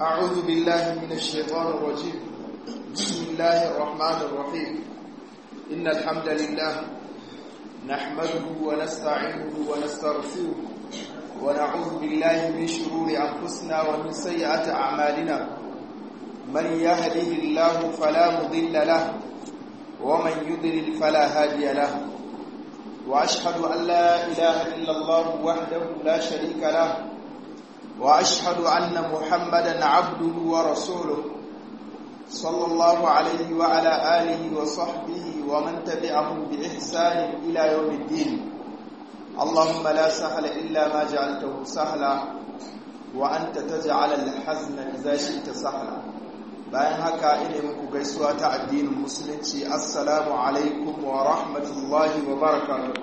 أعوذ بالله من الشيطان الرجيم بسم الله الرحمن الرحيم إن الحمد لله نحمده ونستعينه ونستغفره ونعوذ بالله من شرور أنفسنا ومن سيئات أعمالنا من يهده الله فلا مضل له ومن يضلل فلا هادي له وأشهد أن لا إله إلا الله وحده لا شريك له وأشهد أن محمدا عبده ورسوله صلى الله عليه وعلى آله وصحبه ومن تبعهم بإحسان إلى يوم الدين اللهم لا سهل إلا ما جعلته سهلا وأنت تجعل الحزن إذا شئت سهلا bayan haka ina muku gaisuwa ta addinin musulunci assalamu alaikum wa rahmatullahi wa barakatuh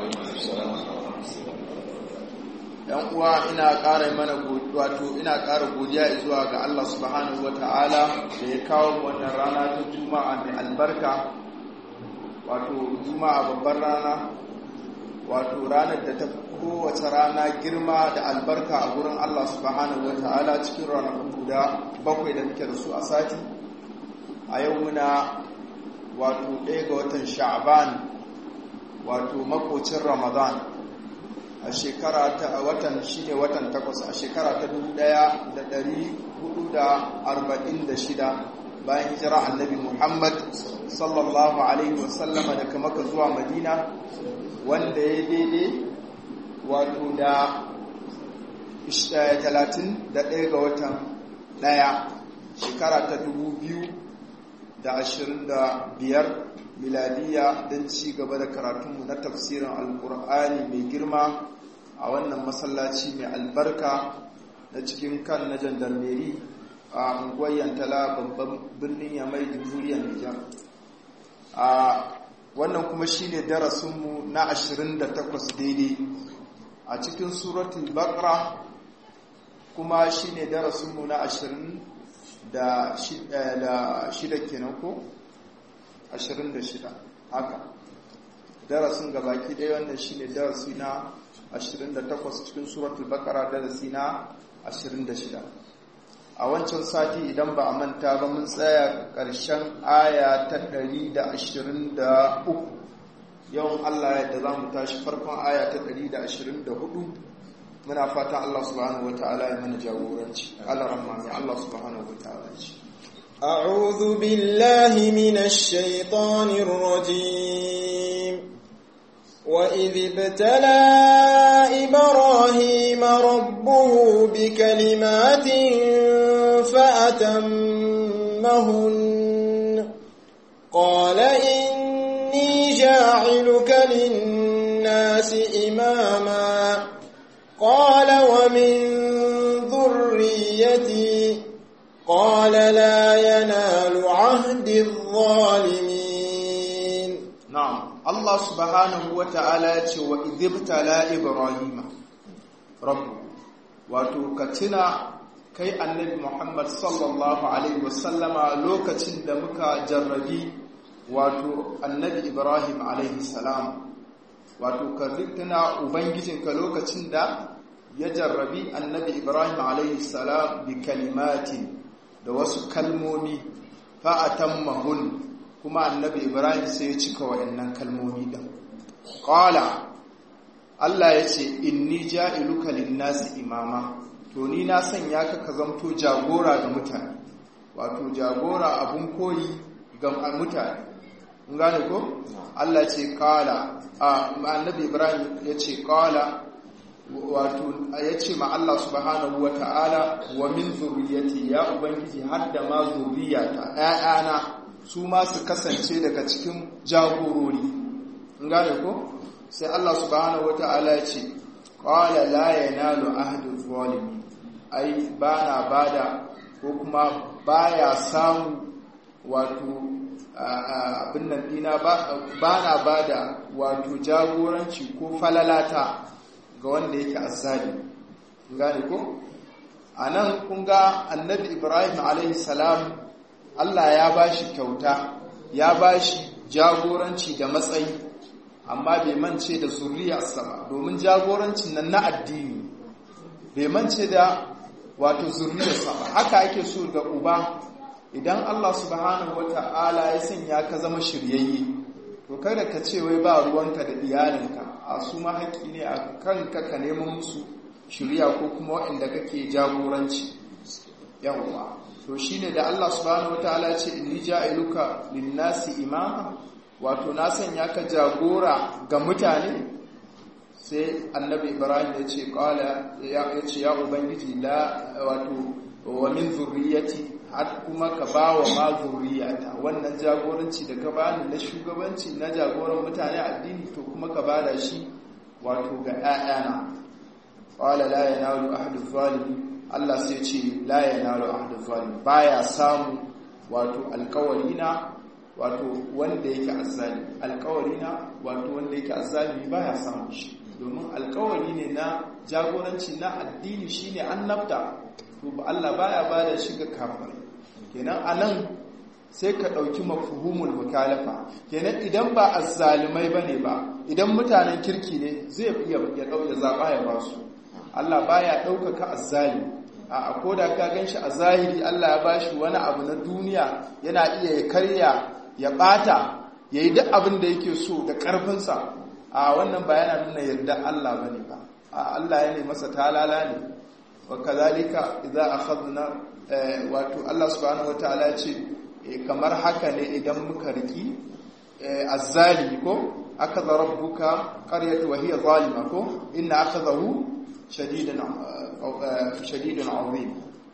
yan uwa ina ƙara mana wato ina ƙara godiya zuwa ga Allah subhanahu wataala da ya kawo wannan rana ta juma'a mai albarka wato juma'a babbar rana wato ranar da ta kowace rana girma da albarka a gurin Allah subhanahu wataala cikin ranakun guda bakwai da muke da su a sati a yau muna wato ɗaya ga watan sha'ban wato makocin ramadan a shekara ta watan shine watan takwas a shekara ta dubu ɗaya da ɗari hudu da arba'in da shida bayan hijira annabi muhammad sallallahu alaihi wasallama daga maka zuwa madina wanda ya daidai wato da talatin da ɗaya ga watan ɗaya shekara ta dubu biyu da ashirin da biyar miladiya don ci gaba da karatunmu na tafsirin alkur'ani mai girma a wannan masallaci mai albarka na cikin kan na jandarmeri a unguwar yantala babban birnin yamai jamhuriyar nijar a wannan kuma shine darasinmu na 28 daidai a cikin suratul baqara kuma shine darasinmu na 20 da shida kenan ko 26 haka darasin gabaki ɗaya wannan shine darasi na 28 cikin suratul baqara darasi na 26 a wancan sati idan ba a manta ba mun tsaya ƙarshen aya ta 123 yawan Allah yadda za mu tashi farkon aya ta 124 muna fata Allah subhanahu wa ta'ala ya mana jagoranci Allah rahmani Allah subhanahu wa ta'ala ce أعوذ بالله من الشيطان الرجيم وإذ ابتلى إبراهيم ربه بكلمات فأتمهن قال إني جاعلك للناس إماما قال ومن ذريتي قال لا ينال عهد الظالمين نعم الله سبحانه وتعالى وإذ ابتلى إبراهيم ربه وتكتنا kai annabi Muhammad sallallahu Alaihi wasallama lokacin da muka jarrabi wato annabi Ibrahim Alaihi salam wato ka tuna Ubangijinka lokacin da ya jarrabi annabi Ibrahim Alaihi salam bi kalimatin da wasu kalmomi fa'atan mahun kuma annabi Ibrahim sai ya cika wa'yannan kalmomi ɗin. Ƙwala Allah ya ce, Inni ja'iluka linnasi imama. to ni na sanya ka ka zamto jagora ga mutane wato jagora abun koyi ga mutane in gane ko Allah ce kala a annabi Ibrahim ya ce kala wato ya ce ma Allah subhanahu wa ta'ala wa min zurriyati ya ubangiji har da ma zurriyata ƴaƴana su ma su kasance daga cikin jagorori in gane ko sai Allah subhanahu wa ta'ala ya ce qala la yanalu ahdu zalimin ai ba na bada ko kuma baya samu wato abin nan dina ba na bada wato jagoranci ko falalata ga wanda yake azzali gane ko a nan kun ga annabi ibrahim alaihi salam allah ya ba shi kyauta ya ba shi jagoranci da matsayi amma bai mance da zuriyarsa ba domin jagorancin nan na addini bai mance da wato zurriyarsa ba haka ake so ga uba idan Allah subhanahu wata'ala ya sanya ka zama shiryayye to kada ka ce wai ba ruwanka da iyalinka a su ma haƙƙi ne a kanka ka neman musu shirya ko kuma waɗanda kake jagoranci yawwa to shine da Allah subhanahu wataala ce inni ja'iluka lin-nasi imama wato na sanya ka jagora ga mutane sai annabi Ibrahim ya ce qala ya ce ya ubangiji la wato wa min zurriyati har kuma ka bawa ma zurriyata wannan jagoranci da ka bani na shugabanci na jagoran mutane addini to kuma ka bada shi wato ga 'ya'yana qala la yanalu ahadu zalimin Allah sai ce la yanalu ahadu zalim baya samu wato alkawarina wato wanda yake azzali alkawarina wato wanda yake azzali baya samu shi domin alkawari ne na jagoranci na addini shine annabta to Allah baya bada shi ga kafirai kenan anan sai ka dauki mafhumul mukalafa kenan idan ba azzalimai bane ba idan mutanen kirki ne zai iya ya dauke zaba ya ba su Allah baya ɗaukaka azzali a koda ka ganshi a zahiri Allah ya bashi wani abu na duniya yana iya ya karya ya bata yayi duk abin da yake so da karfinsa a wannan ba yana nuna yarda Allah bane ba a Allah ya ne masa talala ne wa kazalika idza akhadna wato Allah subhanahu wataala ya ce kamar haka ne idan muka riki azzali ko akaza rabbuka qaryatu wa hiya zalima ko inna akhadahu shadidun shadidun azim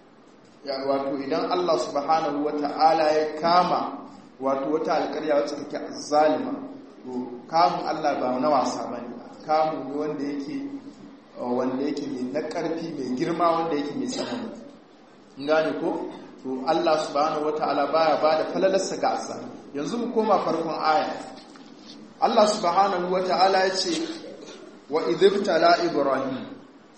wato idan Allah subhanahu wata'ala ya kama wato wata alƙarya wacce take zalima to kamun Allah ba na wasa bane kamun ne wanda yake wanda yake mai na ƙarfi mai girma wanda yake mai tsanani gane ko to Allah subhanahu wata'ala baya bada falalarsa ga asa yanzu mu koma farkon aya Allah subhanahu wata'ala ya ce wa idhibtala ibrahim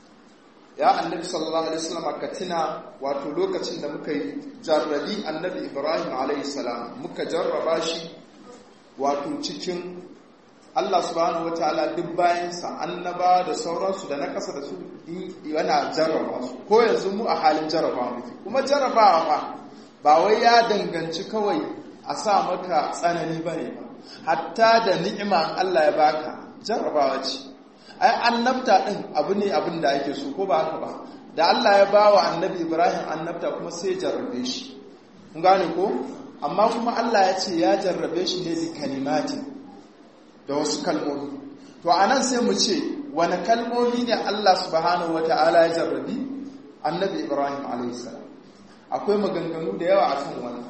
ya annabi sallallahu alaihi wasallam ka tuna wato lokacin da muka yi jarrabi annabi ibrahim alaihi salam muka jarraba shi wato cikin Allah subhanahu wataala duk bayansa annaba da sauransu da na kasa da su yana jarraba su ko yanzu mu a halin jarrabawa muke kuma jarrabawa fa ba wai ya danganci kawai a sa maka tsanani bane ba hatta da ni'ima Allah ya baka jarrabawa ce ai annabta din abu ne abin da ake so ko ba haka ba da Allah ya bawa annabi Ibrahim annabta kuma sai jarrabe shi kun gane ko amma kuma Allah ya ce ya jarrabe shi ne bi kalimatin da wasu kalmomi to anan sai mu ce wani kalmomi ne Allah subhanahu wataala ya jarrabi annabi Ibrahim alayhi salam akwai maganganu da yawa akan wannan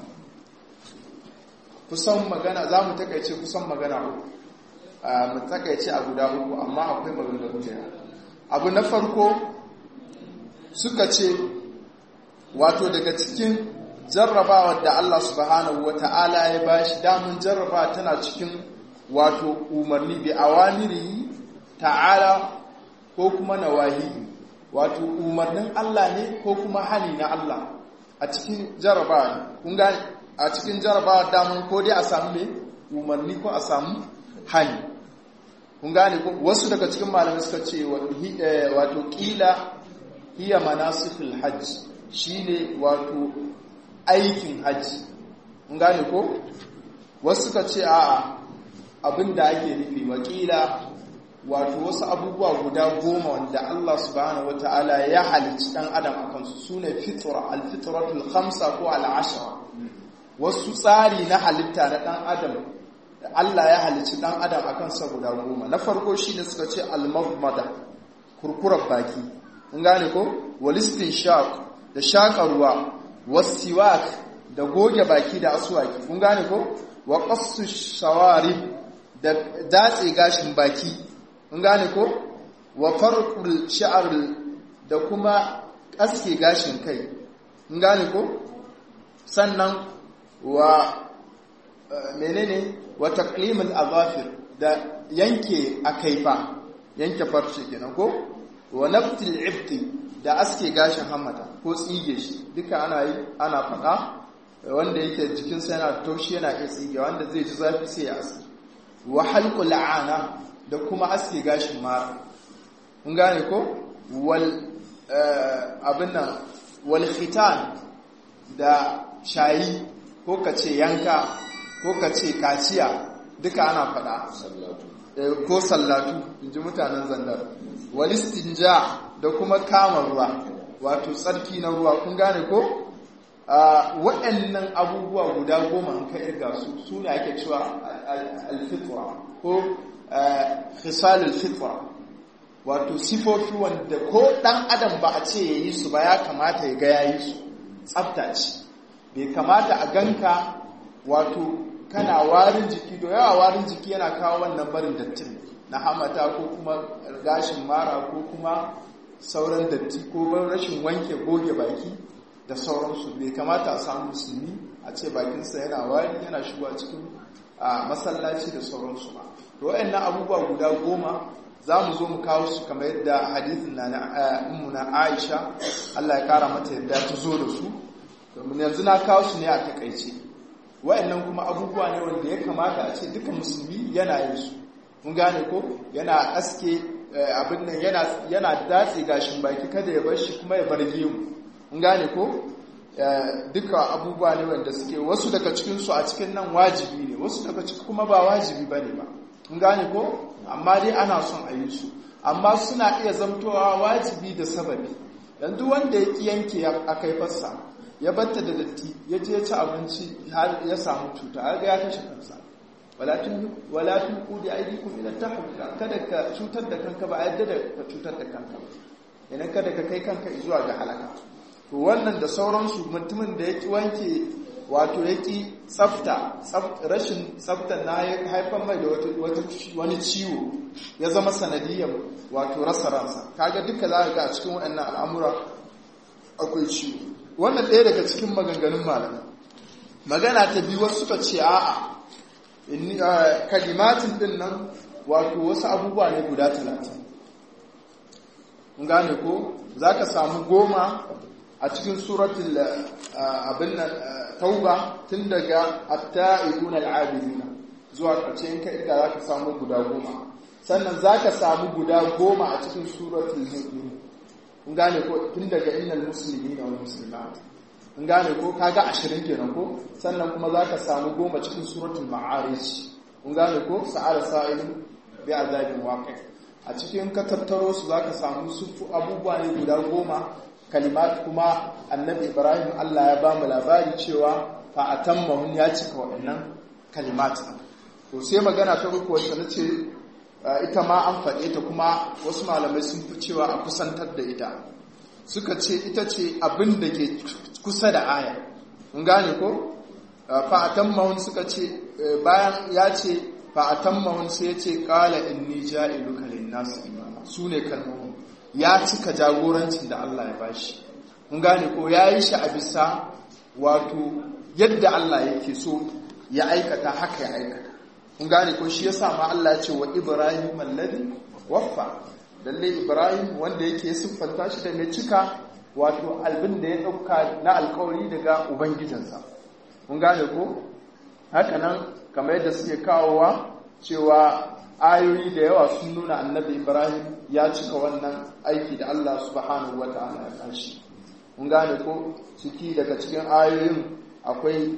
kusan magana za mu takaice kusan magana uku mu takaice a guda uku amma akwai maganganu da abu na farko suka ce wato daga cikin jarrabawa da Allah subhanahu wata'ala ya bashi damun jarraba tana cikin wato umarni bi awamiri ta'ala ko kuma nawahi wato umarnin Allah ne ko kuma hani na Allah a cikin jarrabawa kun gane a cikin jarrabawa damun ko dai a samu ne umarni ko a samu hani kun gane ko wasu daga cikin malamai suka ce wato kila hiya manasikul hajj shine wato aikin hajji kun gane ko wasu suka ce a'a abinda ake nufi wakila wato wasu abubuwa guda goma wanda Allah subhanahu wataala ya halicci dan adam akan su sune fitra al-fitratul khamsa ko al-ashra wasu tsari na halitta na dan adam Allah ya halicci dan adam akan sa guda goma na farko shine suka ce al-mawmada kurkurar baki kun gane ko walistin shaq da shaka ruwa wasiwak da goge baki da aswaki kun gane ko wa qassu shawari da datse gashin baki kun gane ko wa farqul sha'r da kuma aske gashin kai kun gane ko sannan wa menene wa taqlimul azafir da yanke akaifa yanke farce kenan ko wa naftil ibti da aske gashin hammata ko tsige shi duka ana yi ana faɗa wanda yake jikinsa yana taushi yana iya tsige wanda zai ji zafi sai ya aske wa halqul ana da kuma aske gashin mara kun gane ko wal abin nan wal khitan da shayi ko ka ce yanka ko ka ce kaciya duka ana faɗa ko sallatu in ji mutanen zandar walistinja da kuma kama ruwa wato tsarki na ruwa kun gane ko waɗannan abubuwa guda goma an ka irga su su ne ake cewa alfitra ko khisalul fitra wato sifofi wanda ko ɗan adam ba a ce ya yi su ba ya kamata ya ga ya yi su tsafta ce bai kamata a ganka wato kana warin jiki da yawa warin jiki yana kawo wannan barin dattin na hamata ko kuma gashin mara ko kuma sauran datti ko rashin wanke goge baki da sauransu bai kamata a samu musulmi a ce bakinsa yana wari yana shigowa cikin masallaci da sauransu ba to wayannan abubuwa guda goma za mu zo mu kawo su kamar yadda hadithin na na Aisha Allah ya kara mata yadda ta zo da su domin yanzu na kawo su ne a takaice wayannan kuma abubuwa ne wanda ya kamata a ce duka musulmi yana yin su mun gane ko yana aske abin nan yana yana datse gashin baki kada ya bar shi kuma ya bar gemu mun gane ko duka abubuwa ne wanda suke wasu daga cikin su a cikin nan wajibi ne wasu daga cikin kuma ba wajibi bane ba mun gane ko amma dai ana son a yi su amma suna iya zamtowa wajibi da sababi yanzu wanda ya ki yanke a kaifarsa ya batta da datti ya je ci abinci har ya samu cuta har ga ya kashe kansa wala tun kudi aidikum ila tahluka kada ka cutar da kanka ba yadda da ka cutar da kanka ba idan kada ka kai kanka zuwa ga halaka to wannan da sauransu mutumin da ya ki wanke wato ya ki tsafta rashin tsaftar na ya haifar mai da wani ciwo ya zama sanadiyar wato rasa ransa kaga duka za ga a cikin waɗannan al'amura akwai ciwo wannan ɗaya daga cikin maganganun malamai magana ta biyu wasu suka ce a'a kalimatin din nan wato wasu abubuwa ne guda talatin gane ko za ka samu goma a cikin suratul abin nan tauba tun daga atta'ibun al'abiduna zuwa ƙarshe in ka inda za ka samu guda goma sannan za ka samu guda goma a cikin suratul mu'min kun gane ko tun daga innal muslimina wal muslimat kun gane ko kaga 20 kenan ko sannan kuma za ka samu goma cikin suratul ma'arij kun gane ko sa'ala sa'ilin bi azabin waqi a cikin ka tattaro su za ka samu sufu abubuwa ne guda goma kalimat kuma annabi ibrahim allah ya ba mu labari cewa fa atammahun ya cika waɗannan kalimat to sai magana ta uku wacce na ce ita ma an faɗe ta kuma wasu malamai sun fi cewa a kusantar da ita suka ce ita ce abin da ke kusa da aya mun gane ko fa atammahun suka ce bayan ya ce fa atammahun sai ya ce qala inni ja'iluka lin-nas imama sune kalmomin ya cika jagorancin da Allah ya bashi mun gane ko ya yi shi a bisa wato yadda Allah yake so ya aikata haka ya aikata mun gane ko shi yasa ma Allah ya ce wa Ibrahim alladhi waffa lalle Ibrahim wanda yake siffanta shi da mai cika wato albin da ya dauka na alkawari daga ubangijinsa mun gane ko haka nan kamar yadda suke kawowa cewa ayoyi da yawa sun nuna annabi ibrahim ya cika wannan aiki da allah subhanahu wa ta'ala ya kashi mun gane ko ciki daga cikin ayoyin akwai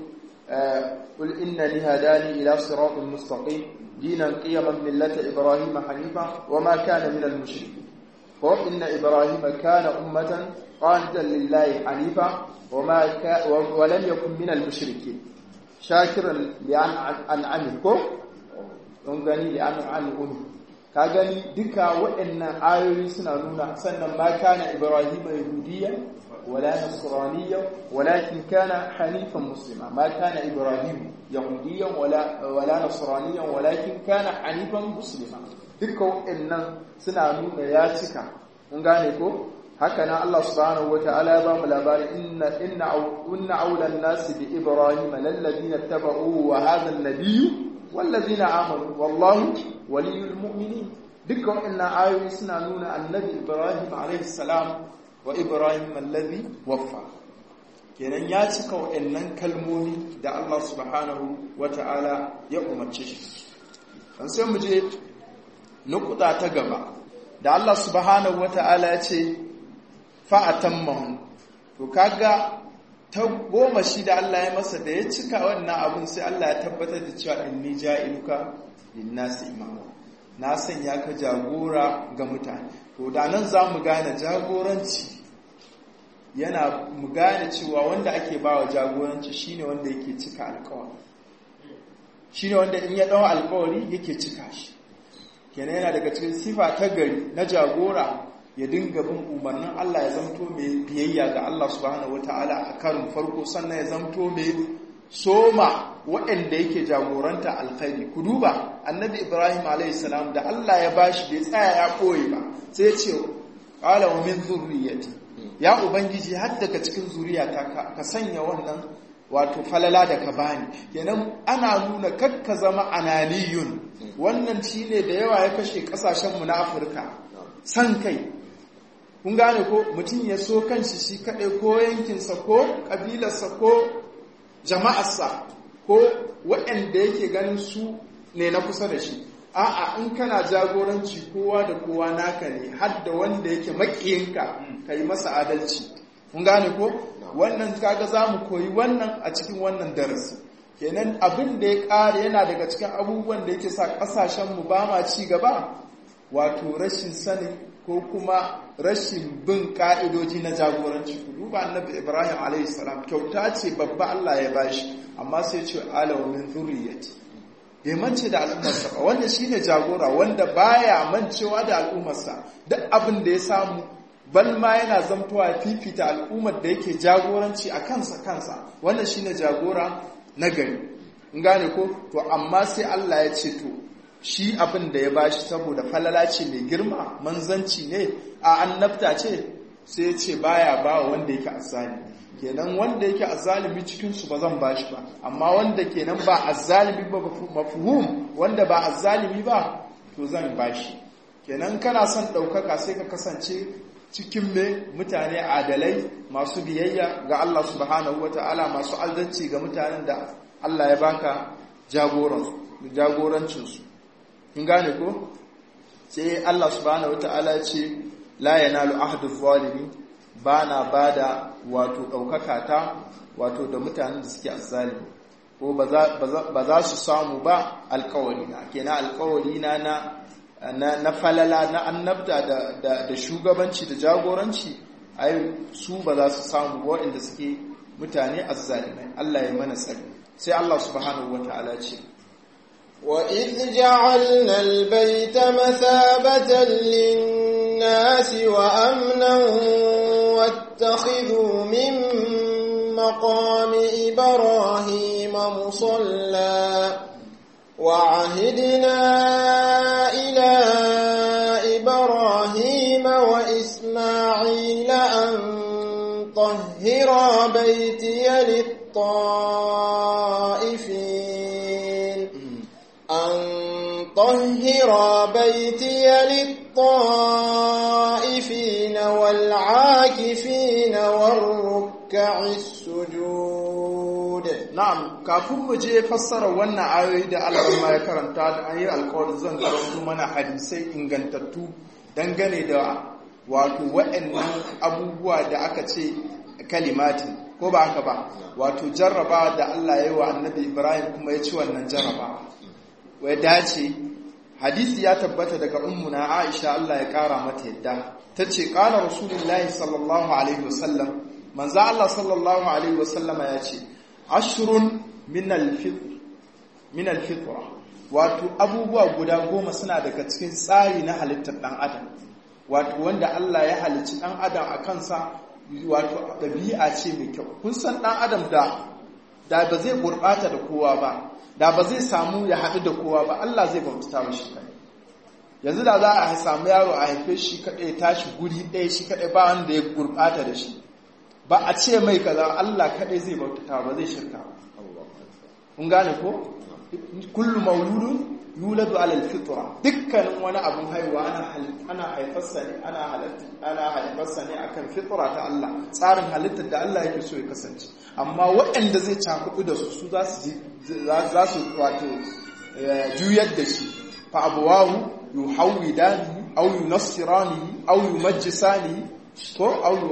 qul innani hadani ila siratin mustaqim dinan qiyaman millata ibrahim hanifa wama kana minal mushrikeen ko inna ibrahim kana ummatan qanitan lillahi hanifa wama wa lam yakun minal mushrikeen shakiran li an'amihi ko don gani da an an umi ka gani duka waɗannan ayoyi suna nuna sannan ma kana ibrahim yahudiyya wala nasraniyya walakin kana hanifan muslima ma kana ibrahim yahudiyya wala wala nasraniyya walakin kana hanifan muslima duka waɗannan suna nuna ya cika mun gane ko haka nan Allah subhanahu wataala ya ba mu labari inna inna inna awlan nas bi ibrahim lalladina tabau wa hadha an-nabiyyu wallazina amanu wallahu waliyul mu'minin dukkan wannan ayoyi suna nuna annabi Ibrahim alayhi salam wa Ibrahim allazi waffa kenan ya cika waɗannan kalmomi da Allah subhanahu wata'ala ya umarce shi dan sai mu je nukuta ta gaba da Allah subhanahu wata'ala ya ce fa atammahu to kaga ta goma shi da Allah ya masa da ya cika wannan abun sai Allah ya tabbatar da cewa inni ja'iluka linnasi imama na sanya ka jagora ga mutane to da nan za mu gane jagoranci yana mu gane cewa wanda ake bawa jagoranci shine wanda yake cika alkawari shine wanda in ya dawo alkawari yake cika shi kenan yana daga cikin sifa ta gari na jagora ya dinga bin umarnin Allah ya zamto mai biyayya ga Allah subhanahu wataala a karin farko sannan ya zamto mai soma waɗanda yake jagoranta alkhairi ku duba annabi ibrahim alaihissalam da Allah ya bashi bai tsaya ya koyi ba sai ya ce qala wa min zurriyyati ya ubangiji har daga cikin zuriyata ka sanya wannan wato falala da ka bani kenan ana nuna kakka zama analiyun wannan shine da yawa ya kashe kasashen mu na Afirka san kai kun gane ko mutum ya so kanshi shi kaɗai ko yankinsa ko ƙabilarsa ko jama'arsa ko waɗanda yake ganin su ne na kusa da shi a'a in kana jagoranci kowa da kowa naka ne har da wanda yake makiyinka ka yi masa adalci kun gane ko wannan kaga za mu koyi wannan a cikin wannan darasi kenan abin da ya ƙare yana daga cikin abubuwan da yake sa ƙasashenmu ba ma ci gaba wato rashin sanin ko kuma rashin bin ka'idoji na jagoranci ku duba annabi ibrahim a.s. kyauta ce babba allah ya bashi amma sai ce alawa min zuriyati bai mance da al'ummarsa ba wanda shine jagora wanda baya mancewa da al'ummarsa duk abin da ya samu balma yana zamtowa fifita al'ummar da yake jagoranci a kansa kansa wannan shine jagora na gari in gane ko to amma sai allah ya ce to shi abin da ya bashi saboda falala ce mai girma manzanci ne a annabta ce sai ya ce baya ba wanda yake azzalimi kenan wanda yake azzalimi cikin su ba zan bashi ba amma wanda kenan ba azzalimi ba mafhum wanda ba azzalimi ba to zan bashi kenan kana son ɗaukaka sai ka kasance cikin me mutane adalai masu biyayya ga Allah subhanahu wata'ala masu adalci ga mutanen da Allah ya baka jagorancinsu in gane ko sai Allah subhanahu wata'ala ce la yanalu ahdu zalimi bana bada wato daukaka ta wato da mutanen da suke azzalimi ko ba za su samu ba alkawari na kenan alkawari na na na falala na annabta da da shugabanci da jagoranci ai su ba za su samu waɗanda suke mutane azzalimai Allah ya mana tsari sai Allah subhanahu wata'ala ce وإذ جعلنا البيت مثابة للناس وأمنا واتخذوا من مقام إبراهيم مصلى وعهدنا إلى إبراهيم وإسماعيل أن طهرا بيتي للطائفين أن طهر بيتي للطائفين والعاكفين والركع السجود na'am kafin mu je fassara wannan ayoyi da Allah ya karanta da an yi alƙawarin zan karanto mana hadisai ingantattu dangane da wato waɗannan abubuwa da aka ce kalimatin ko ba haka ba wato jarraba da Allah ya yi wa annabi Ibrahim kuma ya ci wannan jarraba wai dace hadisi ya tabbata daga ummuna Aisha Allah ya kara mata yadda tace qala rasulullahi sallallahu alaihi wasallam manzo Allah sallallahu alaihi wasallama ya ce ashrun min al-fitr min al-fitra wato abubuwa guda goma suna daga cikin tsari na halittar dan adam wato wanda Allah ya halicci dan adam a kansa wato dabi'a ce mai kyau kun san dan adam da da ba zai gurbata da kowa ba da ba zai samu ya haɗu da kowa ba Allah zai bauta mashi kai yanzu da za a samu yaro a haife shi kaɗai tashi guri ɗaya shi kaɗai ba wanda ya gurɓata da shi ba a ce mai kaza Allah kaɗai zai bautata ba zai shirka kun gane ko kullu mauludun yuladu ala alfitra dukkanin wani abun haihuwa ana ana haifarsa ne ana halatta ana haifarsa ne akan fitra ta Allah tsarin halittar da Allah yake so ya kasance amma waɗanda zai cakudu da su su za su za su wato juyar da shi fa abuwahu yuhawidani aw yunassirani aw yumajjisani ko aw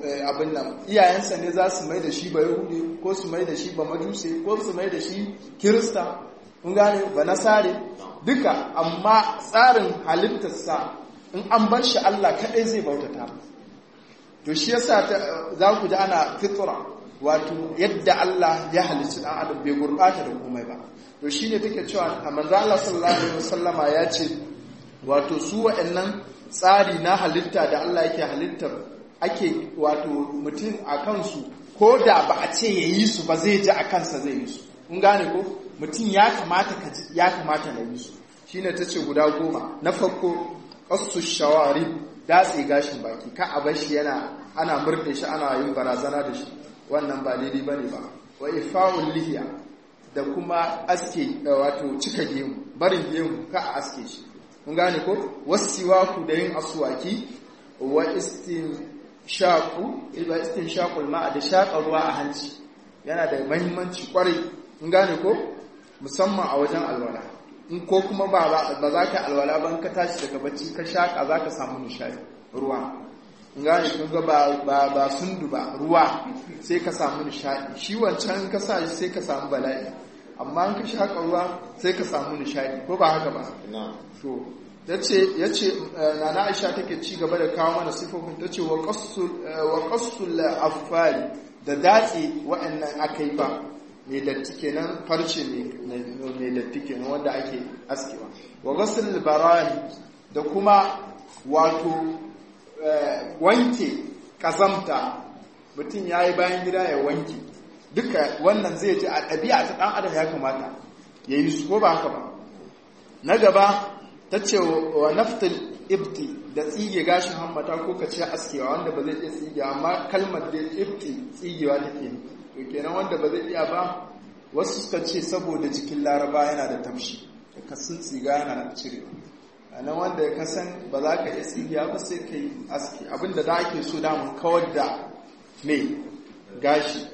abin nan iyayensa ne za su mai da shi ba yahudi ko su mai da shi ba majuse ko su mai da shi kirista kun gane ba nasare duka amma tsarin halittarsa in an bar shi Allah kaɗai zai bautata to shi yasa za ku ji ana fitra wato yadda Allah ya halicci dan adam bai gurbata da komai ba to shine take cewa manzo Allah sallallahu alaihi wasallama ya ce wato su wa'annan tsari na halitta da Allah yake halittar ake wato mutum a kansu ko da ba a ce ya yi su ba zai ji a kansa zai yi su kun gane ko mutum ya kamata ka ya kamata na yi su shine ta ce guda goma na farko qasu shawari datse gashin baki ka a bar shi yana ana murɗe shi ana yin barazana da shi wannan ba daidai bane ba wa ifa'ul lihiya da kuma aske wato cika gemu barin gemu ka a aske shi mun gane ko wasiwaku da yin aswaki wa shaku ilba shakul ma'a da shaƙa ruwa a hanci yana da mahimmanci kwarai mun gane ko musamman a wajen alwala in ko kuma ba ba za ka alwala ban ka tashi daga bacci ka shaƙa za ka samu nishadi ruwa mun gane kun ga ba ba ba sundu ba ruwa sai ka samu nishadi shi wancan ka sa shi sai ka samu bala'i amma in ka shaƙa ruwa sai ka samu nishadi ko ba haka ba to yace yace nana Aisha take ci gaba da kawo mana sifofin tace wa qassul wa qassul afari da datse wa'annan akai ba mai datti kenan farce mai datti kenan wanda ake askewa wa ghasl barani da kuma wato wanke kazamta mutum yayi bayan gida ya wanke duka wannan zai ji a ɗabi'a ta ɗan adam ya kamata ya yi su ko ba haka ba na gaba ta ce wa naftal ibti da tsige gashin hammata ko ka ce askewa wanda ba zai iya tsige amma kalmar da ibti tsigewa take ne to kenan wanda ba zai iya ba wasu suka ce saboda jikin laraba yana da tafshi ka sun tsiga yana da cire nan wanda ya kasan ba za ka iya tsigiya ba sai ka yi aski abinda da ake so damun kawar da mai gashi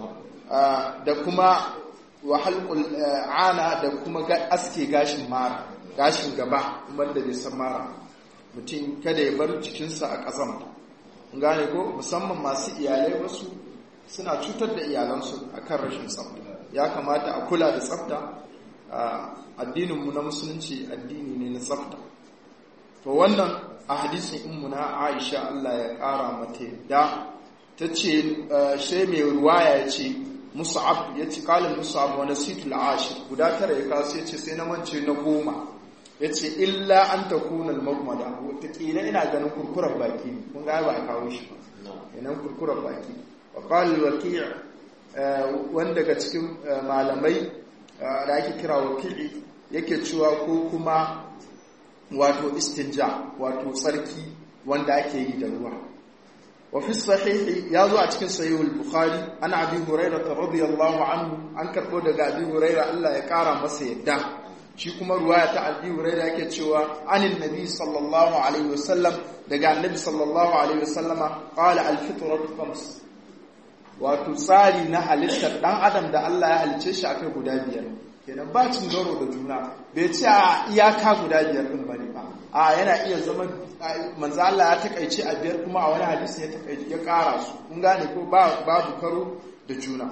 da kuma wahalkul ana da kuma aske gashin mara gashin gaba wanda bai san mara mutum kada ya bar cikinsa a ƙasan gane ko musamman masu iyalai wasu suna cutar da iyalansu a kan rashin tsafta ya kamata a kula da tsafta addininmu na musulunci addini ne na tsafta to wannan a hadisin inmu na aisha allah ya ƙara mata da ta ce sai mai ruwaya ya ce musa'ab ya ci kalin musa'ab wani situl ashir guda tara ya kawo sai ce sai na mance na goma ya ce illa an ta kunan magmada wataƙila ina ganin kurkurar baki ne kun ga ba a kawo shi ba yanan kurkurar baki wa kalin waki wanda daga cikin malamai da ake kira wakili yake cewa ko kuma wato istinja wato tsarki wanda ake yi da ruwa وفي الصحيح يازو a cikin sahih al-bukhari ana abi hurairah radiyallahu anhu an karbo daga abi hurairah Allah ya kara masa yadda shi kuma ruwaya ta abi hurairah yake cewa anin nabi sallallahu alaihi wasallam daga annabi sallallahu alaihi wasallama qala al-fitratu khams wato tsari na halittar dan adam da Allah ya halice shi akai guda biyar kenan ba cin garo da juna bai ce a iyaka guda biyar din bane ba a yana iya zama manzo Allah ya takaice a biyar kuma a wani hadisi ya takaice ya kara su kun gane ko babu karo da juna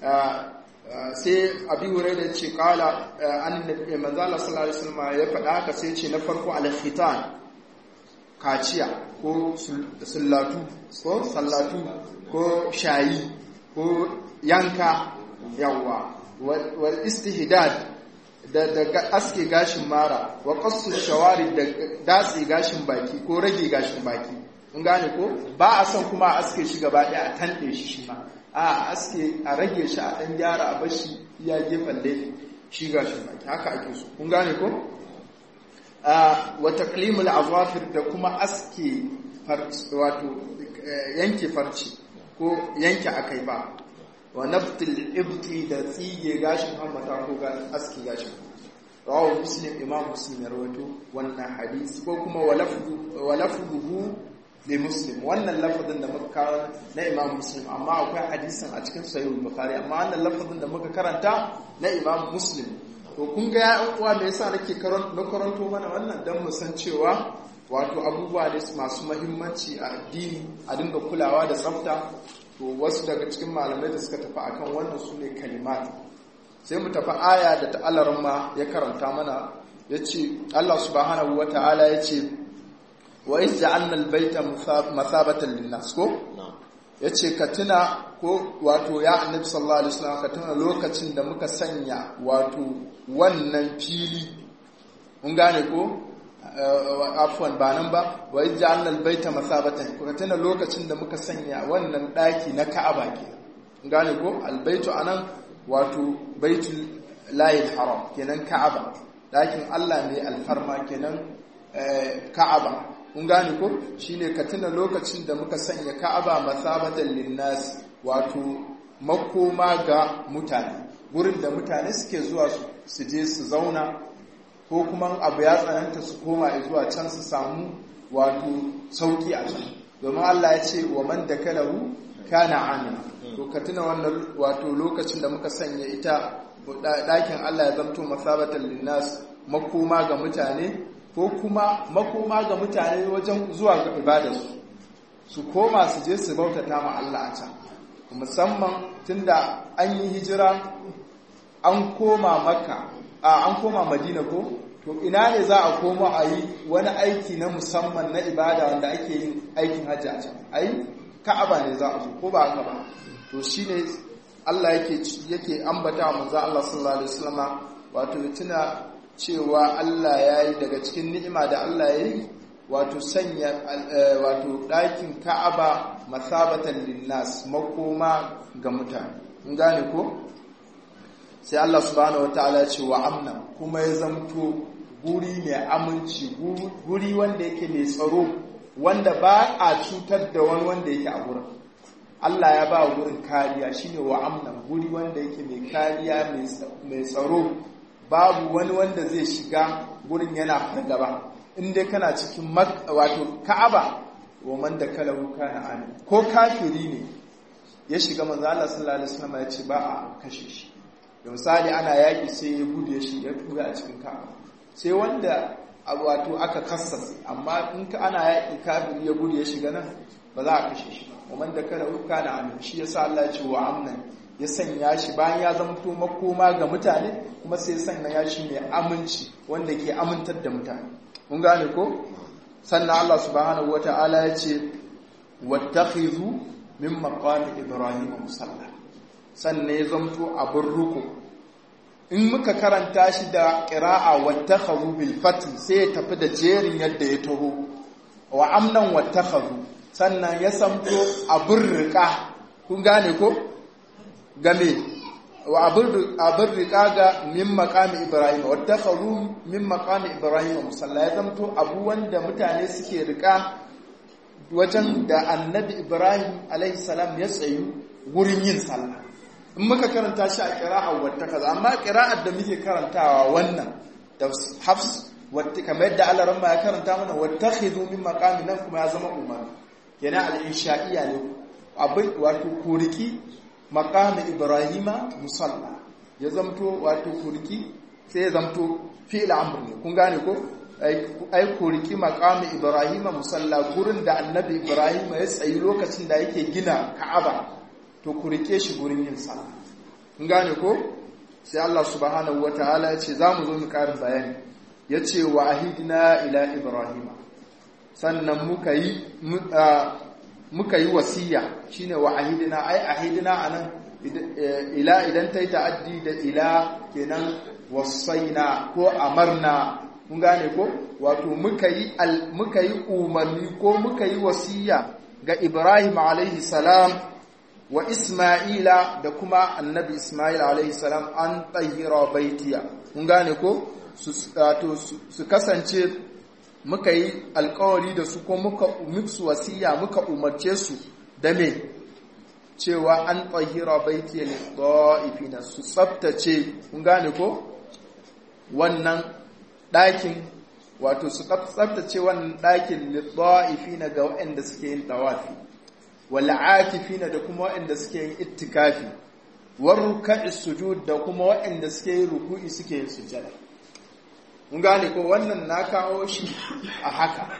sai abi hurairah ya ce kala annabi manzo Allah sallallahu alaihi wasallam ya faɗa haka sai ce na farko al-khitan kaciya ko sallatu ko sallatu ko shayi ko yanka yawa wal istihdad da daga aske gashin mara wa qassu shawari da datse gashin baki ko rage gashin baki kun gane ko ba a son kuma a aske shi gaba ɗaya a tanɗe shi shi ma a aske a rage shi a ɗan gyara a bashi iya gefen laifi shi gashin baki haka ake so kun gane ko wa taqlimul azafir da kuma aske wato yanke farci ko yanke akai ba wa naftil ibti da tsige gashin hammata ko aski gashin rawahu muslim imam muslim ya rawaito wannan hadisi ko kuma wa lafzuhu li muslim wannan lafazin da muka kawo na imam muslim amma akwai hadisin a cikin sahih bukhari amma wannan lafazin da muka karanta na imam muslim to kun ga ya uwa me yasa nake karanto mana wannan dan mu san cewa wato abubuwa ne masu mahimmanci a addini a dinga kulawa da tsafta to wasu daga cikin malamai da suka tafi akan wannan su ne kalimat sai mu tafi aya da ta'alarin ma ya karanta mana ya ce Allah subhanahu wa ta'ala ya ce wa iz ja'alna al-baita masabatan lin-nas ko yace ka tuna ko wato ya annabi sallallahu alaihi wasallam ka tuna lokacin da muka sanya wato wannan fili mun gane ko afwan ba nan ba wa iz ja'alna al-baita masabatan ka tuna lokacin da muka sanya wannan daki na Ka'aba ke mun gane ko al-baitu anan wato baitul layil haram kenan Ka'aba dakin Allah mai alfarma kenan Ka'aba kun gane ko shine ka tuna lokacin da muka sanya Ka'aba masabatan linnas wato makoma ga mutane gurin da mutane suke zuwa su je su zauna ko kuma abu ya tsananta su koma zuwa can su samu wato sauki a can domin Allah ya ce wa man dakalahu kana amina to ka tuna wannan wato lokacin da muka sanya ita ɗakin Allah ya zamto masabatan linnas makoma ga mutane ko kuma makoma ga mutane wajen zuwa ga ibadarsu su koma su je su bautata ma Allah a can musamman tunda an yi hijira an koma maka a an koma madina ko to ina ne za a koma a yi wani aiki na musamman na ibada wanda ake yin aikin hajji a can ai ka'aba ne za a zo ko ba haka ba to shine Allah yake yake ambata wa manzo Allah sallallahu alaihi wasallama wato tuna cewa Allah ya yi daga cikin ni'ima da Allah ya yi wato sanya wato ɗakin ka'aba masabatan linnas makoma ga mutane in gane ko sai Allah subhanahu wataala ce wa amna kuma ya zamto guri mai aminci guri wanda yake mai tsaro wanda ba a cutar da wani wanda yake a gurin Allah ya ba gurin kariya shine wa amna guri wanda yake mai kariya mai tsaro babu wani wanda zai shiga gurin yana fargaba in dai kana cikin wato ka'aba wa man da kalahu kana amin ko kafiri ne ya shiga manzo Allah sallallahu alaihi wasallam ya ce ba a kashe shi da misali ana yaki sai ya gudu ya shiga tuga a cikin ka'aba sai wanda wato aka kassasa amma in ka ana yaki kafiri ya gudu ya shiga nan ba za a kashe shi ba wa man da kalahu kana amin shi yasa Allah ya ce wa amnan ya sanya shi bayan ya zamto makoma ga mutane kuma sai ya sanya shi mai aminci wanda ke amintar da mutane mun gane ko sannan Allah subhanahu wata'ala ya ce wattakhidhu min maqami ibrahim musalla sannan ya zamto abin ruku in muka karanta shi da qira'a wattakhadhu bil fath sai ya tafi da jerin yadda ya taho wa amnan wattakhadhu sannan ya samto abin riƙa kun gane ko game wa abin riƙa ga min makami ibrahim wadda faru min makami ibrahim musalla ya zamto abu wanda mutane suke riƙa wajen da annabi ibrahim alaihissalam ya tsayu wurin yin sallah in muka karanta shi a ƙira'ar wadda kaza amma ƙira'ar da muke karantawa wannan da hafs wadda kamar yadda alaran ya karanta mana wadda khidu min makami nan kuma ya zama umar yana al-insha'iyya ne abin wato kuriki maqami ibrahima musalla ya zamto wato kuriki sai ya zamto fi'il amr ne kun gane ko ai kuriki maqami ibrahima musalla gurin da annabi ibrahima ya tsayi lokacin da yake gina ka'aba to kurike shi gurin yin sallah kun gane ko sai Allah subhanahu wataala ya ce zamu zo mu karin bayani yace wa ahidna ila ibrahima sannan muka yi muka yi wasiya shine wa ahidina ai ahidina anan ila idan ta yi ta'addi da ila kenan wasaina ko amarna mun gane ko wato muka yi muka yi umarni ko muka yi wasiya ga Ibrahim alaihi salam wa Isma'ila da kuma annabi Isma'il alaihi salam an tahira baitiya mun gane ko su kasance muka yi alkawari da su ko muka musu wasiya muka umarce su da me cewa an tsahira baiti lit-ta'ifina su tsaftace kun gane ko wannan ɗakin wato su tsaftace wannan ɗakin lit-ta'ifina ga waɗanda suke yin tawafi wal akifina da kuma waɗanda suke yin ittikafi war ruk'i sujud da kuma waɗanda suke yin ruku'i suke yin sujada mun gane ko wannan na kawo shi a haka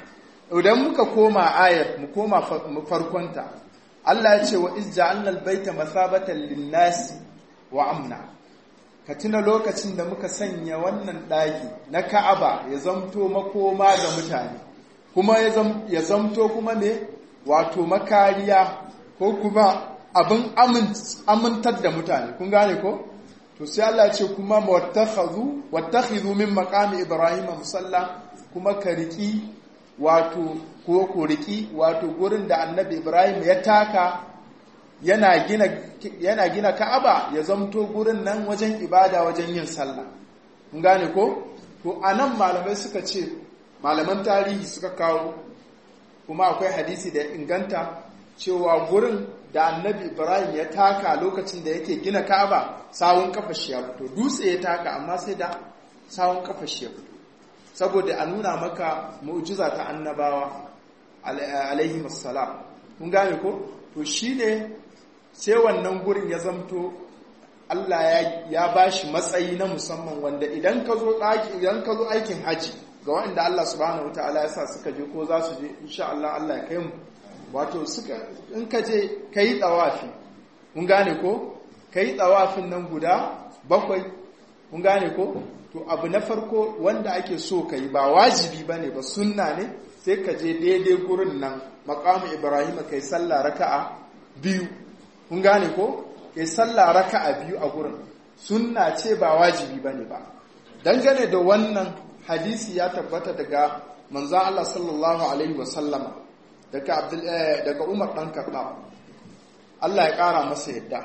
idan muka koma ayar mu koma farkonta Allah ya ce wa izja'alna albayta masabatan lin-nasi wa amna ka tuna lokacin da muka sanya wannan daki na Ka'aba ya zamto makoma ga mutane kuma ya zamto kuma ne wato makariya ko kuma abin amintar da mutane kun gane ko to sai Allah ya ce kuma wattakhadhu wattakhidhu min maqami ibrahim musalla kuma ka riki wato ko ko riki wato gurin da annabi ibrahim ya taka yana gina yana gina ka'aba ya zamto gurin nan wajen ibada wajen yin sallah kun gane ko to anan malamai suka ce malaman tarihi suka kawo kuma akwai hadisi da inganta cewa gurin da annabi ibrahim ya taka lokacin da yake gina ka'aba sawun kafa shi ya fito dutse ya taka amma sai da sawun kafa shi ya fito saboda a nuna maka mu'jiza ta annabawa alaihi wassalam mun gane ko to shine sai wannan gurin ya zamto Allah ya ya bashi matsayi na musamman wanda idan ka zo idan ka zo aikin haji ga wanda Allah subhanahu wataala ya sa suka je ko za su je insha Allah Allah ya kai mu wato suka in ka je kai tsawafi mun gane ko kai tsawafin nan guda bakwai mun gane ko to abu na farko wanda ake so kai ba wajibi bane ba sunna ne sai ka je daidai gurin nan maqamu ibrahim kai sallah raka'a biyu mun gane ko kai sallah raka'a biyu a gurin sunna ce ba wajibi bane ba dangane da wannan hadisi ya tabbata daga manzon Allah sallallahu alaihi wasallama daga Abdul daga Umar dan Khattab Allah ya kara masa yadda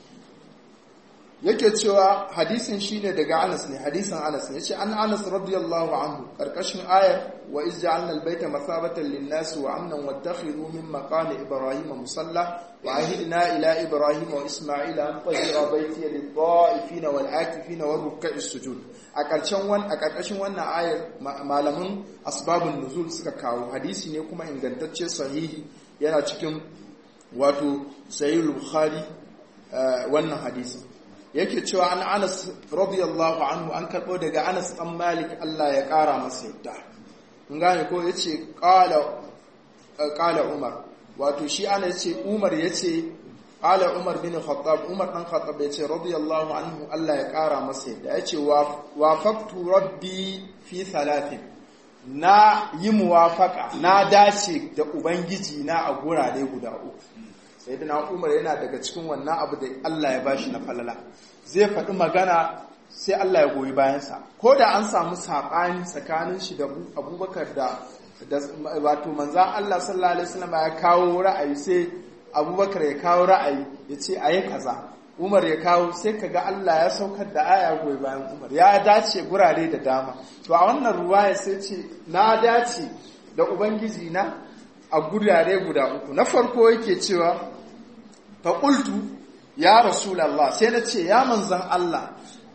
yake cewa hadisin shine daga Anas ne hadisin Anas ne yace an Anas radiyallahu anhu karkashin ayar wa iz ja'alna al-bayta masabatan lin-nas wa amnan wattakhidhu min maqami ibrahim musalla wa ahidna ila ibrahim wa isma'ila an tahira bayti lid-dha'ifina wal-akifina war-ruk'i sujud a karshen wan a karkashin wannan ayar malaman asbabun nuzul suka kawo hadisi ne kuma ingantacce sahihi yana cikin wato sahih bukhari wannan hadisi yake cewa an Anas radiyallahu anhu an karbo daga Anas dan Malik Allah ya kara masa yadda mun gane ko yace qala qala Umar wato shi ana yace Umar yace qala Umar bin Khattab Umar dan Khattab yace radiyallahu anhu Allah ya kara masa yadda yace wafaqtu rabbi fi thalathin na yi muwafaka na dace da ubangiji na a gurare guda uku sai da umar yana daga cikin wannan abu da Allah ya bashi na falala zai faɗi magana sai Allah ya goyi bayansa ko da an samu saɓani tsakanin shi da abubakar da wato manzan Allah sallallahu alaihi wasallam ya kawo ra'ayi sai abubakar ya kawo ra'ayi ya ce a yi kaza umar ya kawo sai ka ga Allah ya saukar da aya goyi bayan umar ya dace gurare da dama to a wannan ruwaya sai ce na dace da ubangiji na a gurare guda uku na farko yake cewa faƙultu ya rasulallah sai na ce ya manzan Allah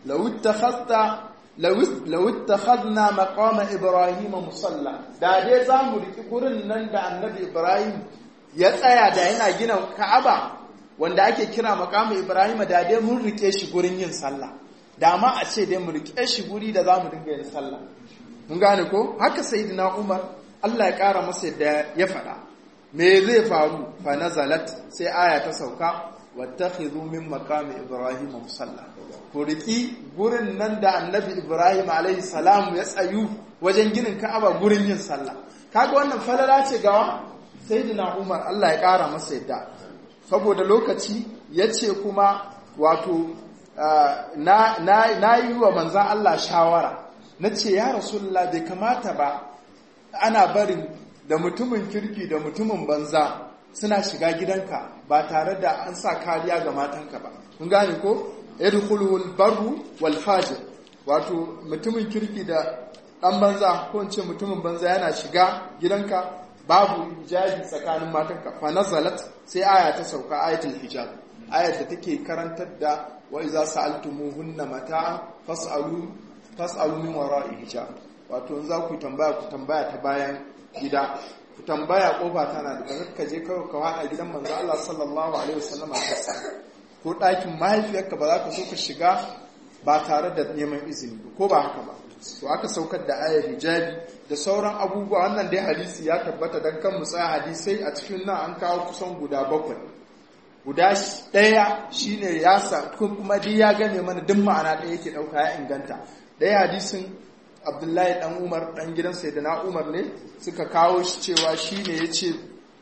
lawittakhadna maqama ibrahim musalla da dai za mu riki gurin nan da annabi ibrahim ya tsaya da yana gina ka'aba wanda ake kira maqama ibrahim da dai mun rike shi gurin yin sallah da ma a ce dai mu rike shi guri da za mu dinga yin sallah mun gane ko haka sayyidina umar Allah ya kara masa yadda ya faɗa me zai faru fa nazalat sai aya ta sauka wattakhidhu min maqami ibrahim musalla ku riki gurin nan da annabi ibrahim alaihi salam ya tsayu wajen ginin ka'aba gurin yin sallah kaga wannan falala ce ga sayyidina umar Allah ya kara masa yadda saboda lokaci yace kuma wato na na yi wa manzon Allah shawara nace ya rasulullah bai kamata ba ana barin da mutumin kirki da mutumin banza suna shiga gidanka ba tare da an sa kariya ga matanka ba kun gane ko yadkhulul barru wal fajir wato mutumin kirki da dan banza ko ce mutumin banza yana shiga gidanka babu hijabi tsakanin matanka fa nazalat sai aya ta sauka ayatul hijab ayat da take karantar da wa iza sa'altumuhunna mata'a fas'alu fas'alu min wara'i hijab wato za ku tambaya ku tambaya ta bayan gida ku tambaya kofa tana da daga ka je kawai ka wada gidan manzo Allah sallallahu alaihi wasallam ka sa ko ɗakin mahaifiyarka ba za ka so ka shiga ba tare da neman izini ko ba haka ba to aka saukar da ayar hijabi da sauran abubuwa wannan dai hadisi ya tabbata dan kan tsaya hadisai a cikin nan an kawo kusan guda bakwai guda ɗaya shine ya sa kuma dai ya gane mana duk ma'ana ɗaya yake ɗauka ya inganta ɗaya hadisin abdullahi ɗan umar ɗan gidan sayyidina umar ne suka kawo shi cewa shine ya ce